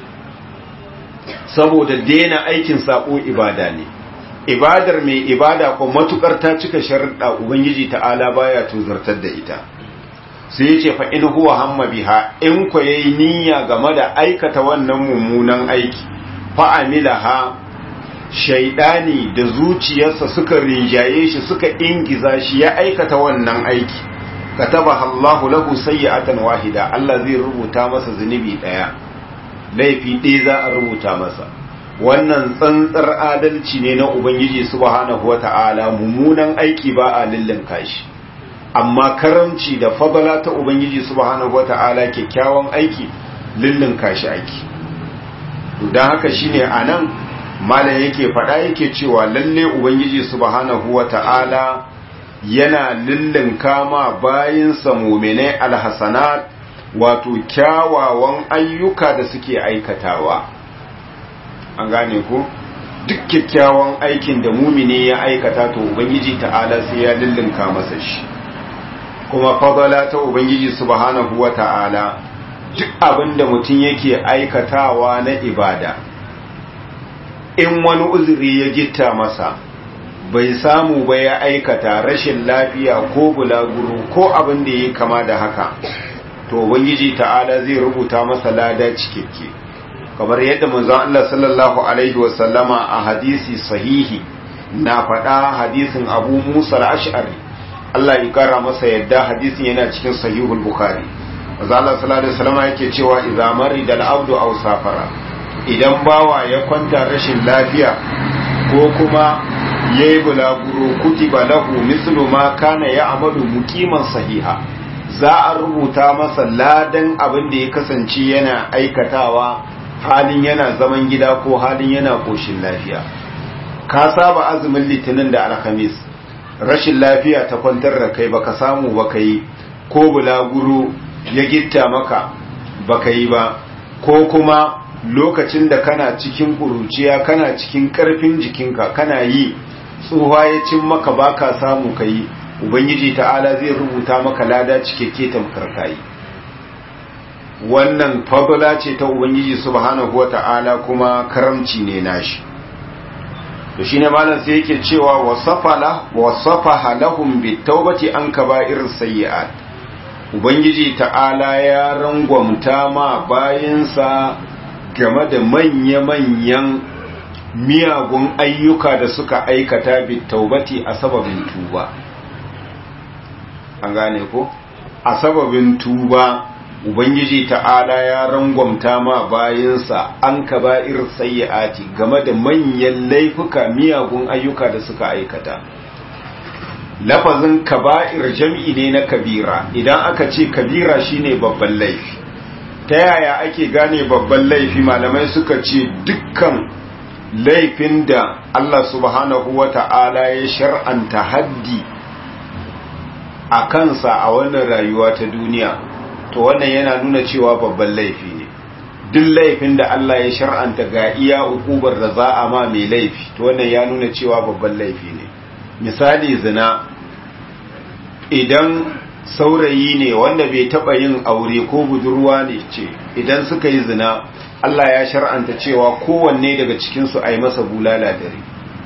saboda daina aikin sabo ibada ne ibadar mai ibada ko matukar ta cika sharuɗa ubangiji ta'ala baya tuzartar da ita sai yace fa in huwa hamma biha in ko yayi niyya game da aikata wannan mummunan aiki fa amilaha shaidani da zuciyarsa suka rinjaye shi suka ingiza shi ya aikata wannan aiki kataba Allahu lahu sayyi'atan wahida Allah zai rubuta masa zunubi daya laifi ɗaya za a rubuta masa wannan tsantsar adalci ne na ubangiji subhanahu wata'ala mummunan aiki ba a lillinka shi amma karamci da fadala ta ubangiji subhanahu wata'ala kyakkyawan aiki lillinka shi aiki don haka shine anan malam yake faɗa yake cewa lalle ubangiji subhanahu wata'ala yana lillinka ma bayinsa muminai alhasanat wato kyawawan ayyuka da suke aikatawa an gane ku duk kyakkyawan aikin da mumini ya aikata to ubangiji ta'ala sai ya lillinka masa shi kuma fadala ta ubangiji subhanahu wata'ala duk abin da mutum yake aikatawa na ibada in wani uzuri ya gitta masa bai samu ba ya aikata rashin lafiya ko bulaguro ko abin da ya kama da haka to ubangiji ta'ala zai rubuta masa lada cikakke kamar yadda manzon Allah sallallahu alaihi wasallama a hadisi sahihi na faɗa hadisin Abu Musa al-Ash'ari Allah ya kara masa yadda hadisin yana cikin sahihul Bukhari manzon Allah sallallahu alaihi wasallama yake cewa idza marida al-abdu aw safara idan bawa ya kwanta rashin lafiya ko kuma yayi bulaguro kutiba lahu mislu ma kana ya'malu muqiman sahiha za a rubuta masa ladan abin da ya kasance yana aikatawa halin yana zaman gida ko halin yana koshin lafiya ka saba azumin litinin da alhamis rashin lafiya ta kwantar da kai baka samu baka yi ko bulaguro ya gitta maka baka yi ba ko kuma lokacin da kana cikin ƙuruciya kana cikin ƙarfin jikinka kana yi tsohuwa ya cin maka baka samu ka yi ubangiji ta'ala zai rubuta maka lada cikakke tamkar kayi wannan fadla ce ta ubangiji subhanahu wata'ala kuma karamci ne nashi to shine malam sai yake cewa wasafala wasafaha lahum bitawbati an kaba'ir sayyi'at ubangiji ta'ala ya rangwamta ma bayinsa game da manya-manyan miyagun ayyuka da suka aikata bitawbati a sababin tuba an gane ko a sababin tuba ubangiji ta'ala ya rangwamta ma bayinsa an kaba'ir sayyi'ati game da manyan laifuka miyagun ayyuka da suka aikata lafazin kaba'ir jam'i ne na kabira idan aka ce kabira shine babban laifi ta yaya ake gane babban laifi malamai suka ce dukkan laifin da Allah subhanahu wa ta'ala ya shar'anta haddi a kansa a wannan rayuwa ta duniya to wannan yana nuna cewa babban laifi ne duk laifin da Allah ya shar'anta ga iya ukubar da za a ma mai laifi to wannan ya nuna cewa babban laifi ne misali zina idan saurayi ne wanda bai taba yin aure ko budurwa ne ce idan suka yi zina Allah ya shar'anta cewa kowanne daga cikinsu a yi masa bulala dare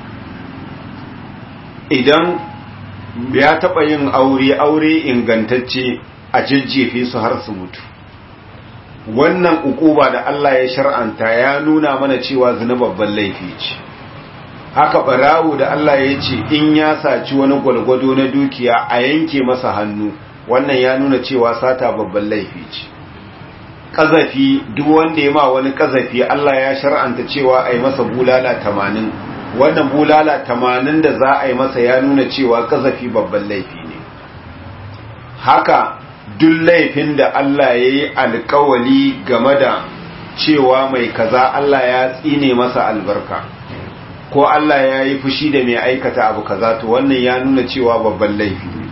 idan ya taba yin aure aure ingantacce a jajjefe su har su mutu wannan ukuba da Allah ya shar'anta ya nuna mana cewa zina babban laifi ce haka barawo da Allah ya ce in ya saci wani gwalgwado na dukiya a yanke masa hannu wannan ya nuna cewa sata babban laifi ce kazafi duk wanda ya ma wani kazafi Allah ya shar'anta cewa a yi masa bulala tamanin wannan bulala tamanin da za a yi masa ya nuna cewa kazafi babban laifi ne haka duk laifin da Allah ya yi alkawali game da cewa mai kaza Allah ya tsine masa albarka ko Allah ya yi fushi da mai aikata abu kaza to wannan ya nuna cewa babban laifi ne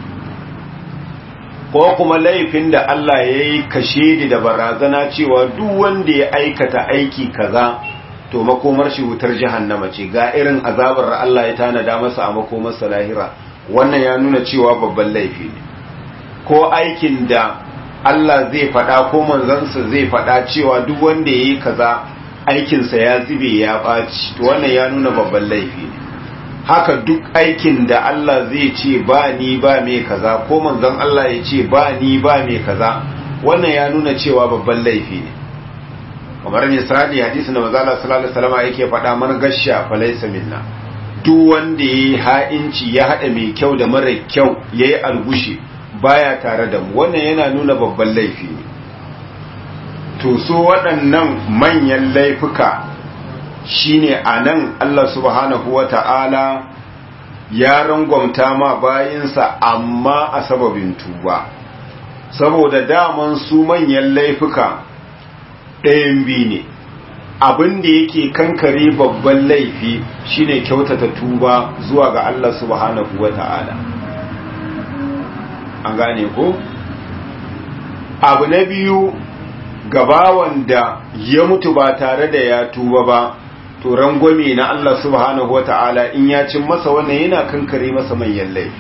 ko kuma laifin da Allah ya yi kashe da barazana cewa duk wanda ya aikata aiki kaza to makomar shi wutar jahannama ce ga irin azabar Allah ya tanada masa a makomarsa lahira wannan ya nuna cewa babban laifi ne ko aikin da Allah zai faɗa ko manzansa zai faɗa cewa duk wanda ya yi kaza aikinsa ya zube ya ɓaci to wannan ya nuna babban laifi ne haka duk aikin da Allah zai ce ba ni ba mai kaza ko manzon Allah ya ce ba ni ba mai kaza wannan ya nuna cewa babban laifi ne kamar misali hadisi na manzo Allah sallallahu alaihi wasallam yake faɗa man gasha falaysa minna duk wanda yayi ha'inci ya hada mai kyau da mara kyau yayi algushi baya tare da mu wannan yana nuna babban laifi ne to so waɗannan manyan laifuka shine anan Allah subhanahu wata'ala ya rangwamta ma bayinsa amma a sababin tuba saboda daman su manyan laifuka ɗayan biyu ne abin da yake kankare babban laifi shine kyautata tuba zuwa ga Allah subhanahu wata'ala an gane ko abu na biyu gabawan da ya mutu ba tare da ya tuba ba to rangwame na Allah subhanahu wata'ala in ya cin masa wannan yana kankare masa manyan laifi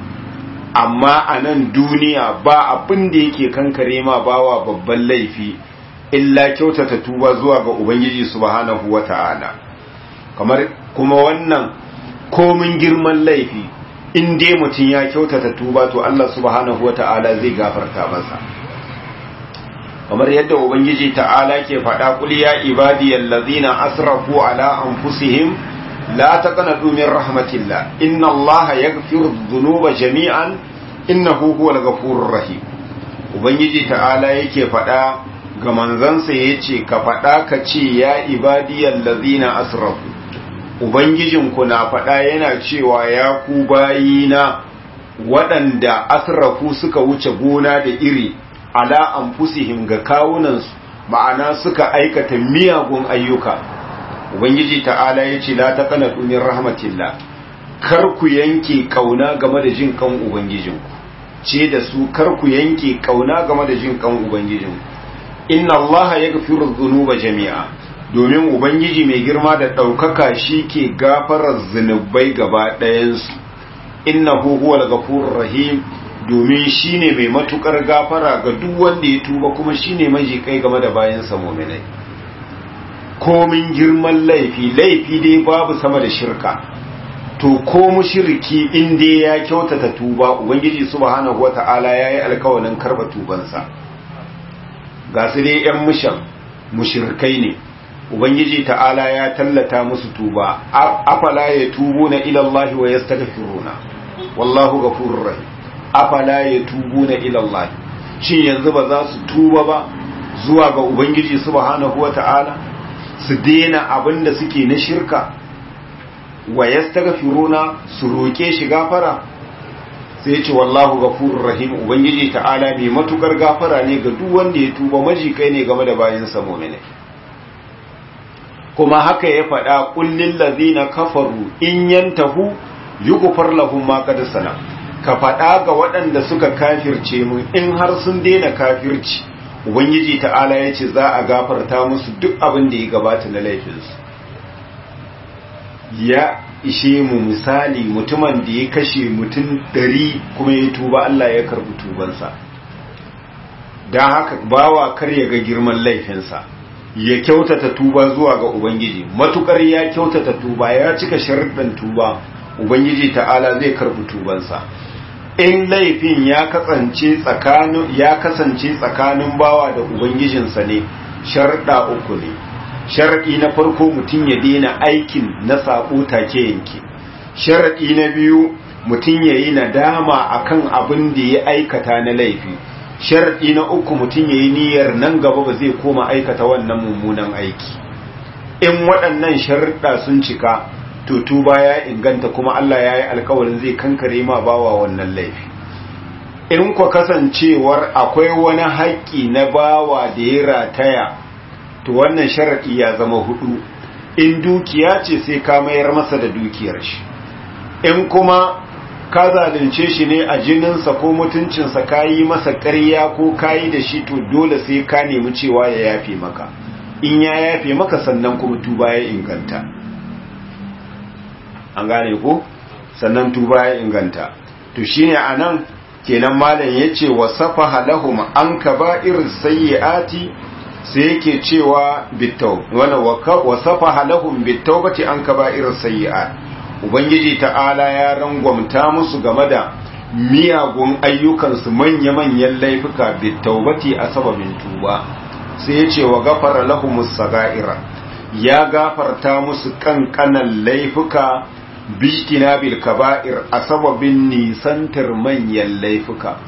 amma a nan duniya ba abin da yake kankare ma bawa babban laifi illa kyautata tuba zuwa ga ubangiji subhanahu wata'ala kamar kuma wannan komin girman laifi in dai mutum ya kyautata tuba to Allah subhanahu wata'ala zai gafarta masa kamar yadda ubangiji ta'ala ke faɗa kul ya ibadiyal ladzina asrafu ala anfusihim la taqnatu min rahmatillah inna allaha yaghfiru dhunuba jami'an innahu huwal ghafurur rahim ubangiji ta'ala yake faɗa ga manzansa yace ka faɗa ka ce ya ibadiyal ladzina asrafu ubangijinku na faɗa yana cewa ya ku bayina waɗanda asrafu suka wuce gona da iri ala anfusihim ga kawunansu ma'ana suka aikata miyagun ayyuka ubangiji ta'ala ya ce la taqnatu min rahmatillah kar ku yanke kauna game da jin kan ubangijinku ce da su kar ku yanke kauna game da jin kan ubangijinku inna allaha yaghfiru dhunuba jami'a domin ubangiji mai girma da daukaka ke gafarar zunubai gaba ɗayansu innahu huwal ghafurur rahim domin shi ne mai matukar gafara ga duk wanda ya tuba kuma shi ne majikai game da bayansa mominai komin girman laifi laifi dai babu sama da shirka to ko mushriki in dai ya kyautata tuba ubangiji subhanahu wata'ala yayi alkawarin karba tubansa ga su dai yan mushan mushrikai ne ubangiji ta'ala ya tallata musu tuba afala ya tubu na ila Allah wa yastaghfiruna wallahu ghafurur rahim afala ya tubu na ilallah shin yanzu ba za su tuba ba zuwa ga ubangiji subhanahu wata'ala su daina abin da suke na shirka wa yastaghfiruna su roke shi gafara sai ce wallahu ghafurur rahim ubangiji ta'ala mai matukar gafara ne ga duk wanda ya tuba majikai ne game da bayin sa mu'mini kuma haka ya faɗa kullil ladzina kafaru in yantahu yughfar lahum ma qad salam ka faɗa ga waɗanda suka kafirce mu in har sun daina kafirci ubangiji ta'ala ya ce za a gafarta musu duk abin da ya gabata na laifinsu ya ishe mu misali mutumin da ya kashe mutum ɗari kuma ya tuba Allah ya karɓi tubansa don haka bawa kar ya ga girman laifinsa ya kyautata tuba zuwa ga ubangiji matukar ya kyautata tuba ya cika sharuɗan tuba ubangiji ta'ala zai karɓi tubansa in laifin ya kasance tsakanin ya kasance tsakanin bawa da ubangijinsa ne sharuɗa uku ne sharaɗi na farko mutum ya daina aikin na saƙo take yanke sharaɗi na biyu mutum ya yi nadama akan abin da ya aikata na laifi sharaɗi na uku mutum ya yi niyyar nan gaba ba zai koma aikata wannan mummunan aiki in waɗannan sharaɗa sun cika to tuba ya inganta kuma Allah ya yi alkawarin zai kankare ma bawa wannan laifi in kwa kasancewar akwai wani haƙƙi na bawa da ya rataya to wannan sharaɗi ya zama hudu in dukiya ce sai ka mayar masa da dukiyar shi in kuma ka zalunce shi ne a jininsa ko mutuncinsa ka yi masa ƙarya ko ka yi da shi to dole sai ka nemi cewa ya yafe maka in ya yafe maka sannan kuma tuba ya inganta an gane ko sannan tuba ya inganta to shine anan kenan malam yace wasafa lahum an kaba'ir sayyiati sai yake cewa bitau wala wasafa lahum bitawbati an kaba'ir sayyiat ubangiji ta'ala ya rangwamta musu game da miyagun ayyukansu manya-manyan laifuka bitawbati a sababin tuba sai yace wa gafara lahumus sagaira ya gafarta musu kankanan laifuka bishtina bil kaba'ir a sababin nisantar manyan laifuka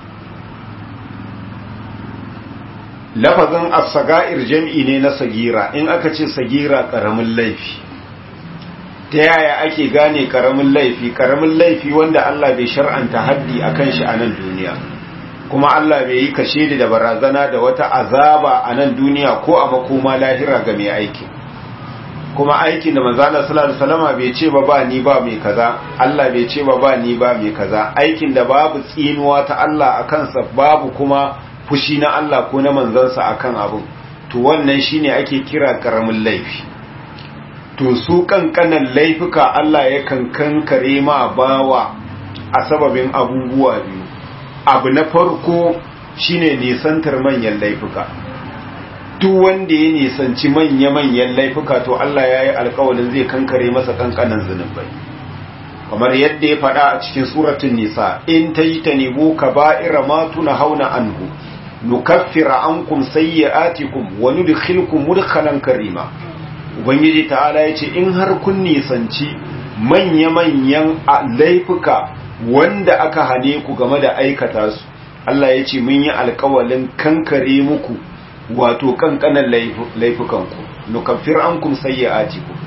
lafazin as-saga'ir jam'i ne na sagira in aka ce sagira karamin laifi ta yaya ake gane karamin laifi karamin laifi wanda Allah bai shar'anta haddi akan shi a nan duniya kuma Allah bai yi kashe da barazana da wata azaba a nan duniya ko a makoma lahira ga mai aiki kuma aikin da manzo Allah sallallahu alaihi wasallam bai ce ba ba ni ba mai kaza Allah bai ce ba ba ni ba mai kaza aikin da babu tsinuwa ta Allah akan sa babu kuma fushi na Allah ko na manzansa akan abun to wannan shine ake kira karamin laifi to su kankanan laifuka Allah ya kankare ma bawa a sababin abubuwa biyu abu na farko shine nisantar manyan laifuka duk wanda ya nisanci manya-manyan laifuka to Allah ya yi alkawalin zai kankare masa kankanan zunubai kamar yadda ya faɗa a cikin suratun nisa in ta yi ta nebo ka ba'ira ma tuna hauna anhu nukaffira ankum sayyi'atikum wa nudkhilkum mudkhalan karima ubangiji ta'ala yace in har kun nisanci manya-manyan laifuka wanda aka hane ku game da aikata su Allah yace mun yi alkawalin kankare muku wato kankanan laifukanku nukaffir ankum sayyi'atikum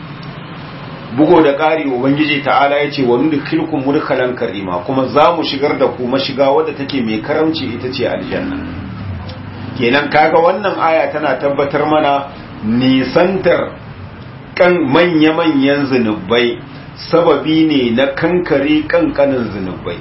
bugo da ƙari ubangiji ta'ala yace wa nudkhilkum mudkhalan karima kuma za mu shigar da ku mashiga wadda take mai karamci ita ce aljanna kenan kaga wannan aya tana tabbatar mana nisantar kan manya-manyan zunubai sababi ne na kankare kankanin zunubai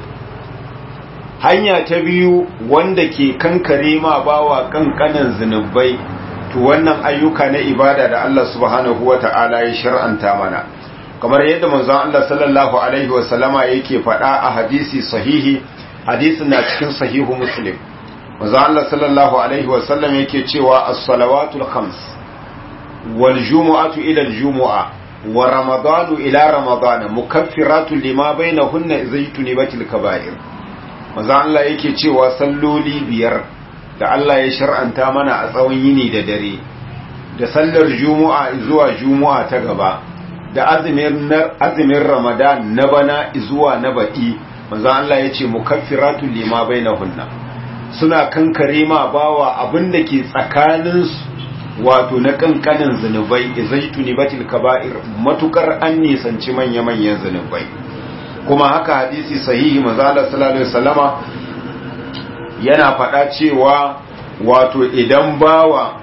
hanya ta biyu wanda ke kankare ma bawa kankanin zunubai to wannan ayyuka na ibada da Allah subhanahu wata'ala ya shar'anta mana kamar yadda manzon Allah sallallahu alaihi wasallama yake faɗa a hadisi sahihi hadisin na cikin sahihu muslim manzon Allah sallallahu alaihi wasallam yake cewa as-salawatul khams wal jumu'atu ila al-jumu'a wa ramadanu ila ramadana mukaffiratun lima bainahunna zaytunibatil kaba'ir manzon Allah yake cewa salloli biyar da Allah ya shar'anta mana a tsawon yini da dare da sallar jumu'a zuwa jumu'a ta gaba da azumin ramadan na bana zuwa na baɗi manzo Allah ya ce mukaffiratun lima bainahunna suna kankare ma bawa abin da ke tsakanin wato na kankanin zunubai izaituni batil kaba'ir matukar an nisanci manya-manyan zunubai kuma haka hadisi sahihi manzo Allah sallallahu alaihi wasallama yana faɗa cewa wato idan bawa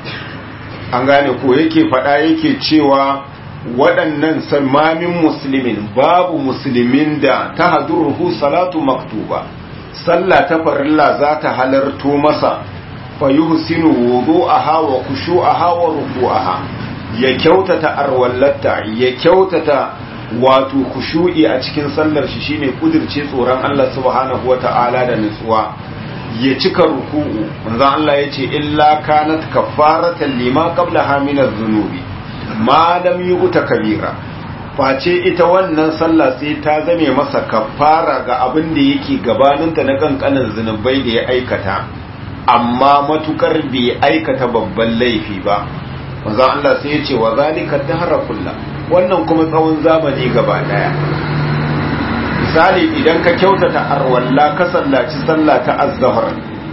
an gane ko yake faɗa yake cewa waɗannan salmamin musulmin babu musulmin da ta hadurruhu salatu maktuba sallah ta farilla za ta halarto masa fa yuhsinu wudu'aha wa khushu'aha wa ruku'aha ya kyautata arwallata ya kyautata wato khushu'i a cikin sallar shi shine kudirce tsoron Allah subhanahu wata'ala da nutsuwa ya cika ruku'u manzon Allah yace illa kanat kaffaratan lima qablaha min adh-dhunubi ma lam yu'ta kabira face ita wannan sallah sai ta zame masa kafara ga abin da yake gabaninta na kankanin zunubai da ya aikata amma matukar bai aikata babban laifi ba manzo Allah sai ya ce wa zalika dahra kullu wannan kuma tsawon zamani gaba daya misali idan ka kyautata arwalla ka sallaci sallah ta az-zuhr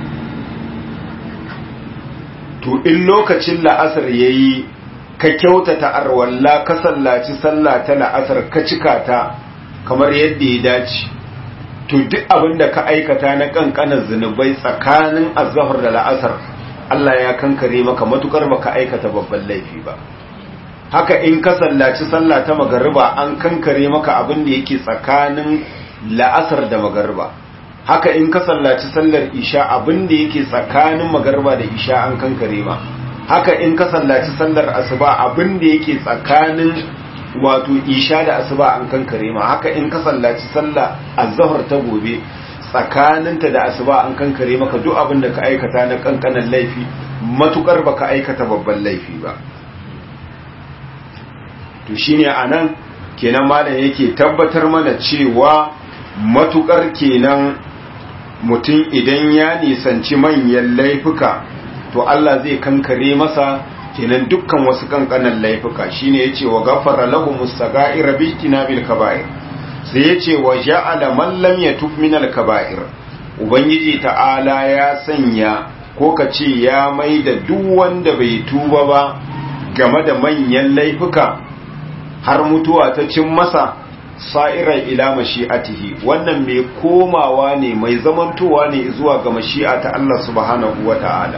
to in lokacin la'asar yayi ka kyautata arwalla ka sallaci sallah ta la'asar ka cika ta kamar yadda ya dace to duk abin da ka aikata na kankanin zunubai tsakanin azhar da la'asar Allah ya kankare maka matukar baka aikata babban laifi ba haka in ka sallaci sallah ta magariba an kankare maka abin da yake tsakanin la'asar da magariba haka in ka sallaci sallar isha abin da yake tsakanin magariba da isha an kankare ma haka in ka sallaci sallar asuba abin da yake tsakanin wato isha da asuba an kankare ma haka in ka sallaci sallah azhar ta gobe tsakaninta da asuba an kankare maka duk abin da ka aikata na kankanan laifi matukar baka aikata babban laifi ba to shine anan kenan malam yake tabbatar mana cewa matukar kenan mutum idan ya nisanci manyan laifuka to Allah zai kankare masa kenan dukkan wasu kankanan laifuka shine yace wa ghafara lahumus sagaira bi tinabil kaba'ir sai yace wa ja'ala man lam yatub min al kaba'ir ubangiji ta'ala ya sanya ko kace ya maida duk wanda bai tuba ba game da manyan laifuka har mutuwa ta cin masa sa'irar ila mashi'atihi wannan mai komawa ne mai zamantowa ne zuwa ga mashi'a ta Allah subhanahu wa ta'ala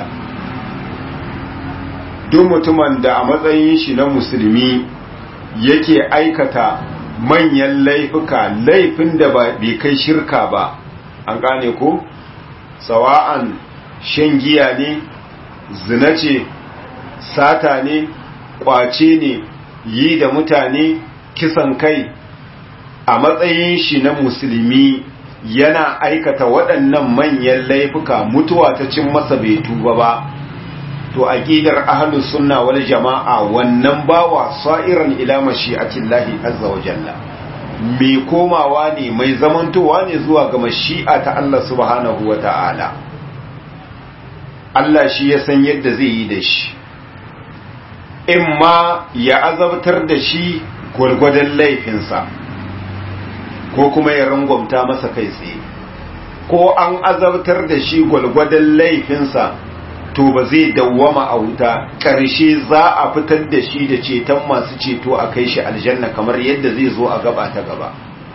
duk mutumin da a matsayin shi na musulmi yake aikata manyan laifuka laifin da bai kai shirka ba an gane ko sawa'an shan giya ne zina ce sata ne kwace ne yi da mutane kisan kai a matsayin shi na musulmi yana aikata waɗannan manyan laifuka mutuwa ta cin masa bai tuba ba to aqidar ahlus sunna wal jama'a wannan bawa sa'iran ila mashi'atillahi azza wa jalla mai komawa ne mai zamantowa ne zuwa ga mashi'a ta Allah subhanahu wa ta'ala Allah shi ya san yadda zai yi da shi in ma ya azabtar da shi gwargwadon laifinsa ko kuma ya rangwamta masa kai tsaye ko an azabtar da shi gwargwadon laifinsa to ba zai dawwama a wuta ƙarshe za a fitar da shi da ceton masu ceto a kai shi aljanna kamar yadda zai zo a gaba ta gaba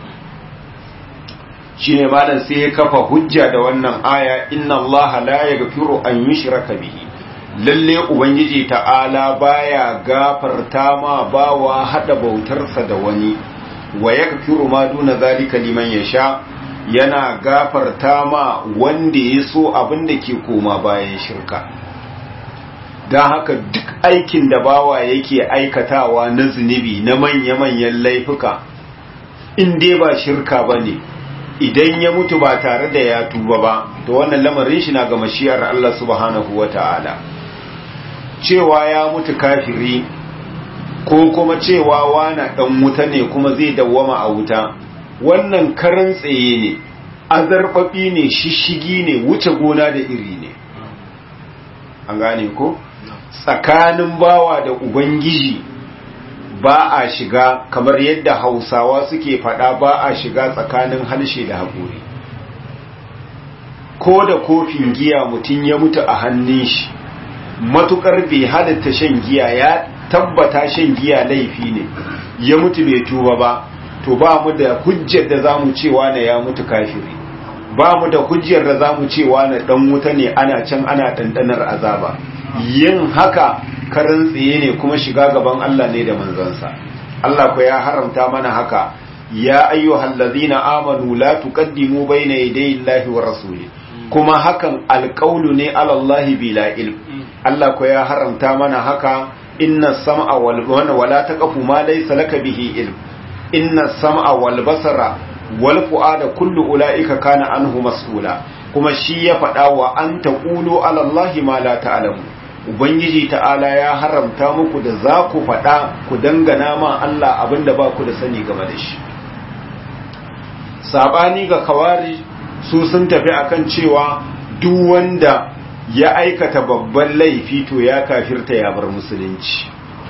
shi ne malam sai ya kafa hujja da wannan aya inna allaha la yaghfiru an yushraka bihi lalle ubangiji ta'ala baya gafarta ma bawa hada bautarsa da wani wa yaghfiru ma duna zalika liman yasha yana gafarta ma wanda ya so abin da ke koma bayan shirka don haka duk aikin da bawa yake aikatawa na zunubi na manya-manyan laifuka in dai ba shirka ba ne idan ya mutu ba tare da ya tuba ba to wannan lamarin shi na ga mashiyar Allah subhanahu wa ta'ala cewa ya mutu kafiri ko kuma cewa wana dan wuta ne kuma zai dawwama a wuta wannan karan tsaye ne azarfafi ne shishigi ne wuce gona da iri ne an gane ko tsakanin bawa da ubangiji ba a shiga kamar yadda hausawa suke fada ba a shiga tsakanin halshe da haƙuri ko da kofin giya mutum ya mutu a hannun shi matukar bai halatta shan giya ya tabbata shan giya laifi ne ya mutu bai tuba ba to ba mu da hujjar da za mu cewa na ya mutu kafiri ba mu da hujjar da za mu cewa na dan wuta ne ana can ana ɗanɗanar azaba yin haka karan tsaye ne kuma shiga gaban Allah ne da manzansa Allah ko ya haramta mana haka ya ayyuhal ladzina amanu la tuqaddimu bayna yaday Allahi wa rasuli kuma hakan alƙaulu ne alallahi bila ilm Allah ko ya haramta mana haka inna sam'a wal wala taqfu ma laysa laka bihi ilm inna sam'a wal basara wal fu'ada kullu ulaika kana anhu mas'ula kuma shi ya faɗa wa an taqulu alallahi ma la ta'lamu ubangiji ta'ala ya haramta muku da za ku faɗa ku dangana ma Allah abinda ba ku da sani game da shi sabani ga kawari su sun tafi akan cewa duk wanda ya aikata babban laifi to ya kafirta ya bar musulunci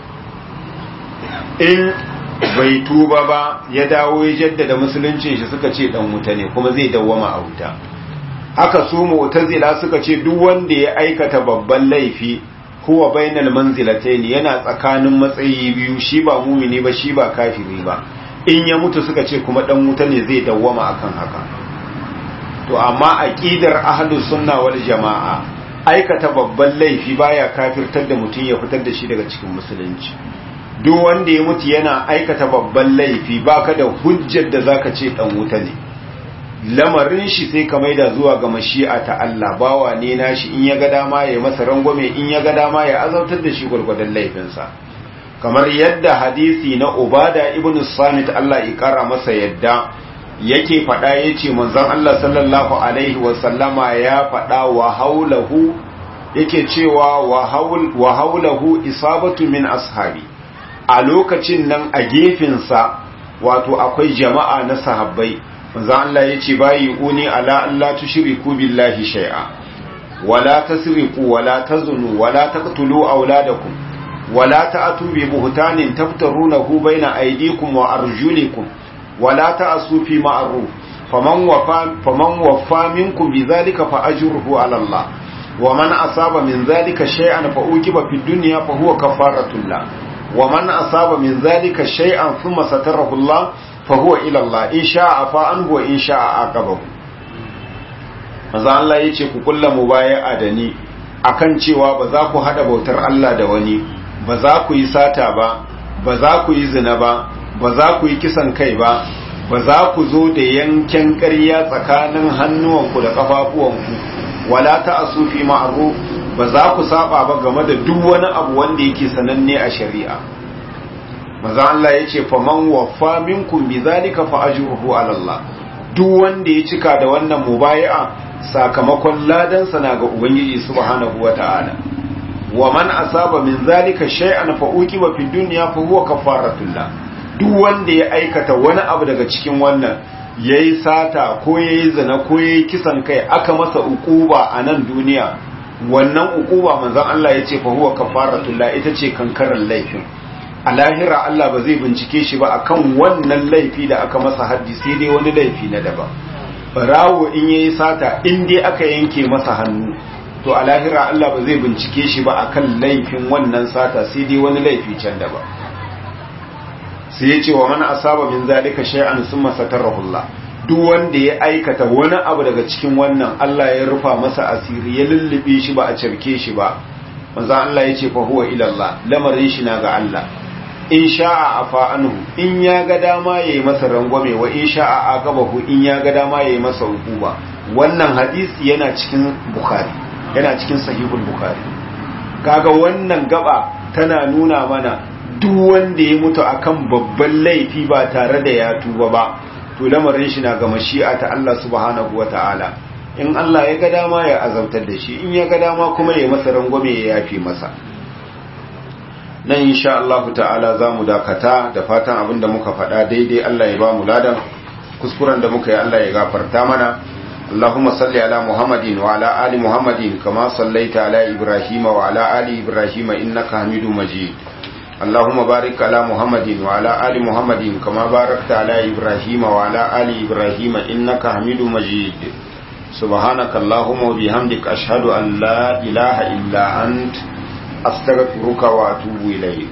in bai tuba ba ya dawo ya jaddada musuluncin shi suka ce dan wuta ne kuma zai dawwama a wuta haka su mu'tazila suka ce duk wanda ya aikata babban laifi huwa bainal manzilatayn yana tsakanin matsayi biyu shi ba mumini ba shi ba kafiri ba in ya mutu suka ce kuma dan wuta ne zai dawwama akan haka to amma aqidar ahlus sunna wal jamaa aikata babban laifi baya kafirtar da mutum ya fitar da shi daga cikin musulunci duk wanda ya mutu yana aikata babban laifi baka da hujjar da zaka ce dan wuta ne lamarin shi sai ka maida zuwa ga mashi'a ta Allah bawa ne nashi in ya ga dama ya masa rangwame in ya ga dama ya azautar da shi gwargwadon laifinsa kamar yadda hadisi na Ubada ibn Samit Allah ya kara masa yadda yake faɗa yace manzon Allah sallallahu alaihi wa sallama ya faɗa wa haulahu yake cewa wa haul wa haulahu isabatu min ashabi a lokacin nan a gefensa wato akwai jama'a na sahabbai manzo Allah yace bayi uni ala Allah tushriku billahi shay'a wala tasriqu wala tazunu wala taqtulu auladakum wala ta'tu bi buhtanin taftarunahu baina aydikum wa arjulikum wala ta'su fi ma'ruf faman wafa faman wafa minkum bidhalika fa ajruhu ala Allah wa man asaba min dhalika shay'an fa uqiba fid dunya fa huwa kafaratun la wa man asaba min dhalika shay'an thumma satarahu Allah fahuwa ilallah in sha'a fa an huwa in sha'a aqabahu manzo Allah yace ku kulla mubaya'a da ni akan cewa ba za ku hada bautar Allah da wani ba za ku yi sata ba ba za ku yi zina ba ba za ku yi kisan kai ba ba za ku zo da yanken ƙarya tsakanin hannuwanku da kafafuwanku wala ta'asu fi ma'ruf ba za ku saba ba game da duk wani abu wanda yake sananne a shari'a maza Allah ya ce faman waffa minkum bi zalika fa ajruhu ala Allah duk wanda ya cika da wannan mubayi'a sakamakon ladan sa na ga ubangiji subhanahu wata'ala wa man asaba min zalika shay'an fa uqiba fi dunya fa huwa kafaratullah duk wanda ya aikata wani abu daga cikin wannan yayi sata ko yayi zina ko yayi kisan kai aka masa ukuba a nan duniya wannan ukuba manzon Allah ya ce fa huwa kafaratullah ita ce kankaran laifin a lahira Allah ba zai bincike shi ba akan wannan laifi da aka masa haddi sai dai wani laifi na daban barawo in yayi sata in dai aka yanke masa hannu to a lahira Allah ba zai bincike shi ba akan laifin wannan sata sai dai wani laifi can daban sai ya ce wa man asaba min zalika shay'an summa satarahu Allah duk wanda ya aikata wani abu daga cikin wannan Allah ya rufa masa asiri ya lullube shi ba a cirke shi ba manzo Allah ya ce fa huwa ila Allah lamarin shi na ga Allah in sha'a afa anhu in ya ga dama yayi masa rangwame wa in sha'a aqabahu in ya ga dama yayi masa hukuma wannan hadisi yana cikin bukhari yana cikin sahihul bukhari kaga wannan gaba tana nuna mana duk wanda ya mutu akan babban laifi ba tare da ya tuba ba to lamarin shi na ga mashi'a ta Allah subhanahu wataala in Allah ya ga dama ya azabtar da shi in ya ga dama kuma ya masa rangwame ya yafi masa nan insha Allah ta'ala za mu dakata da fatan abinda muka faɗa daidai Allah ya ba mu ladan kuskuren da muka yi Allah ya gafarta mana Allahumma salli ala Muhammadin wa ala ali Muhammadin kama sallaita ala Ibrahim wa ala ali Ibrahim innaka Hamidum Majid Allahumma barik ala Muhammadin wa ala ali Muhammadin kama barakta ala Ibrahim wa ala ali Ibrahim innaka Hamidum Majid سبحانك اللهم وبحمدك أشهد أن لا إله إلا أنت أستغفرك وأتوب إليك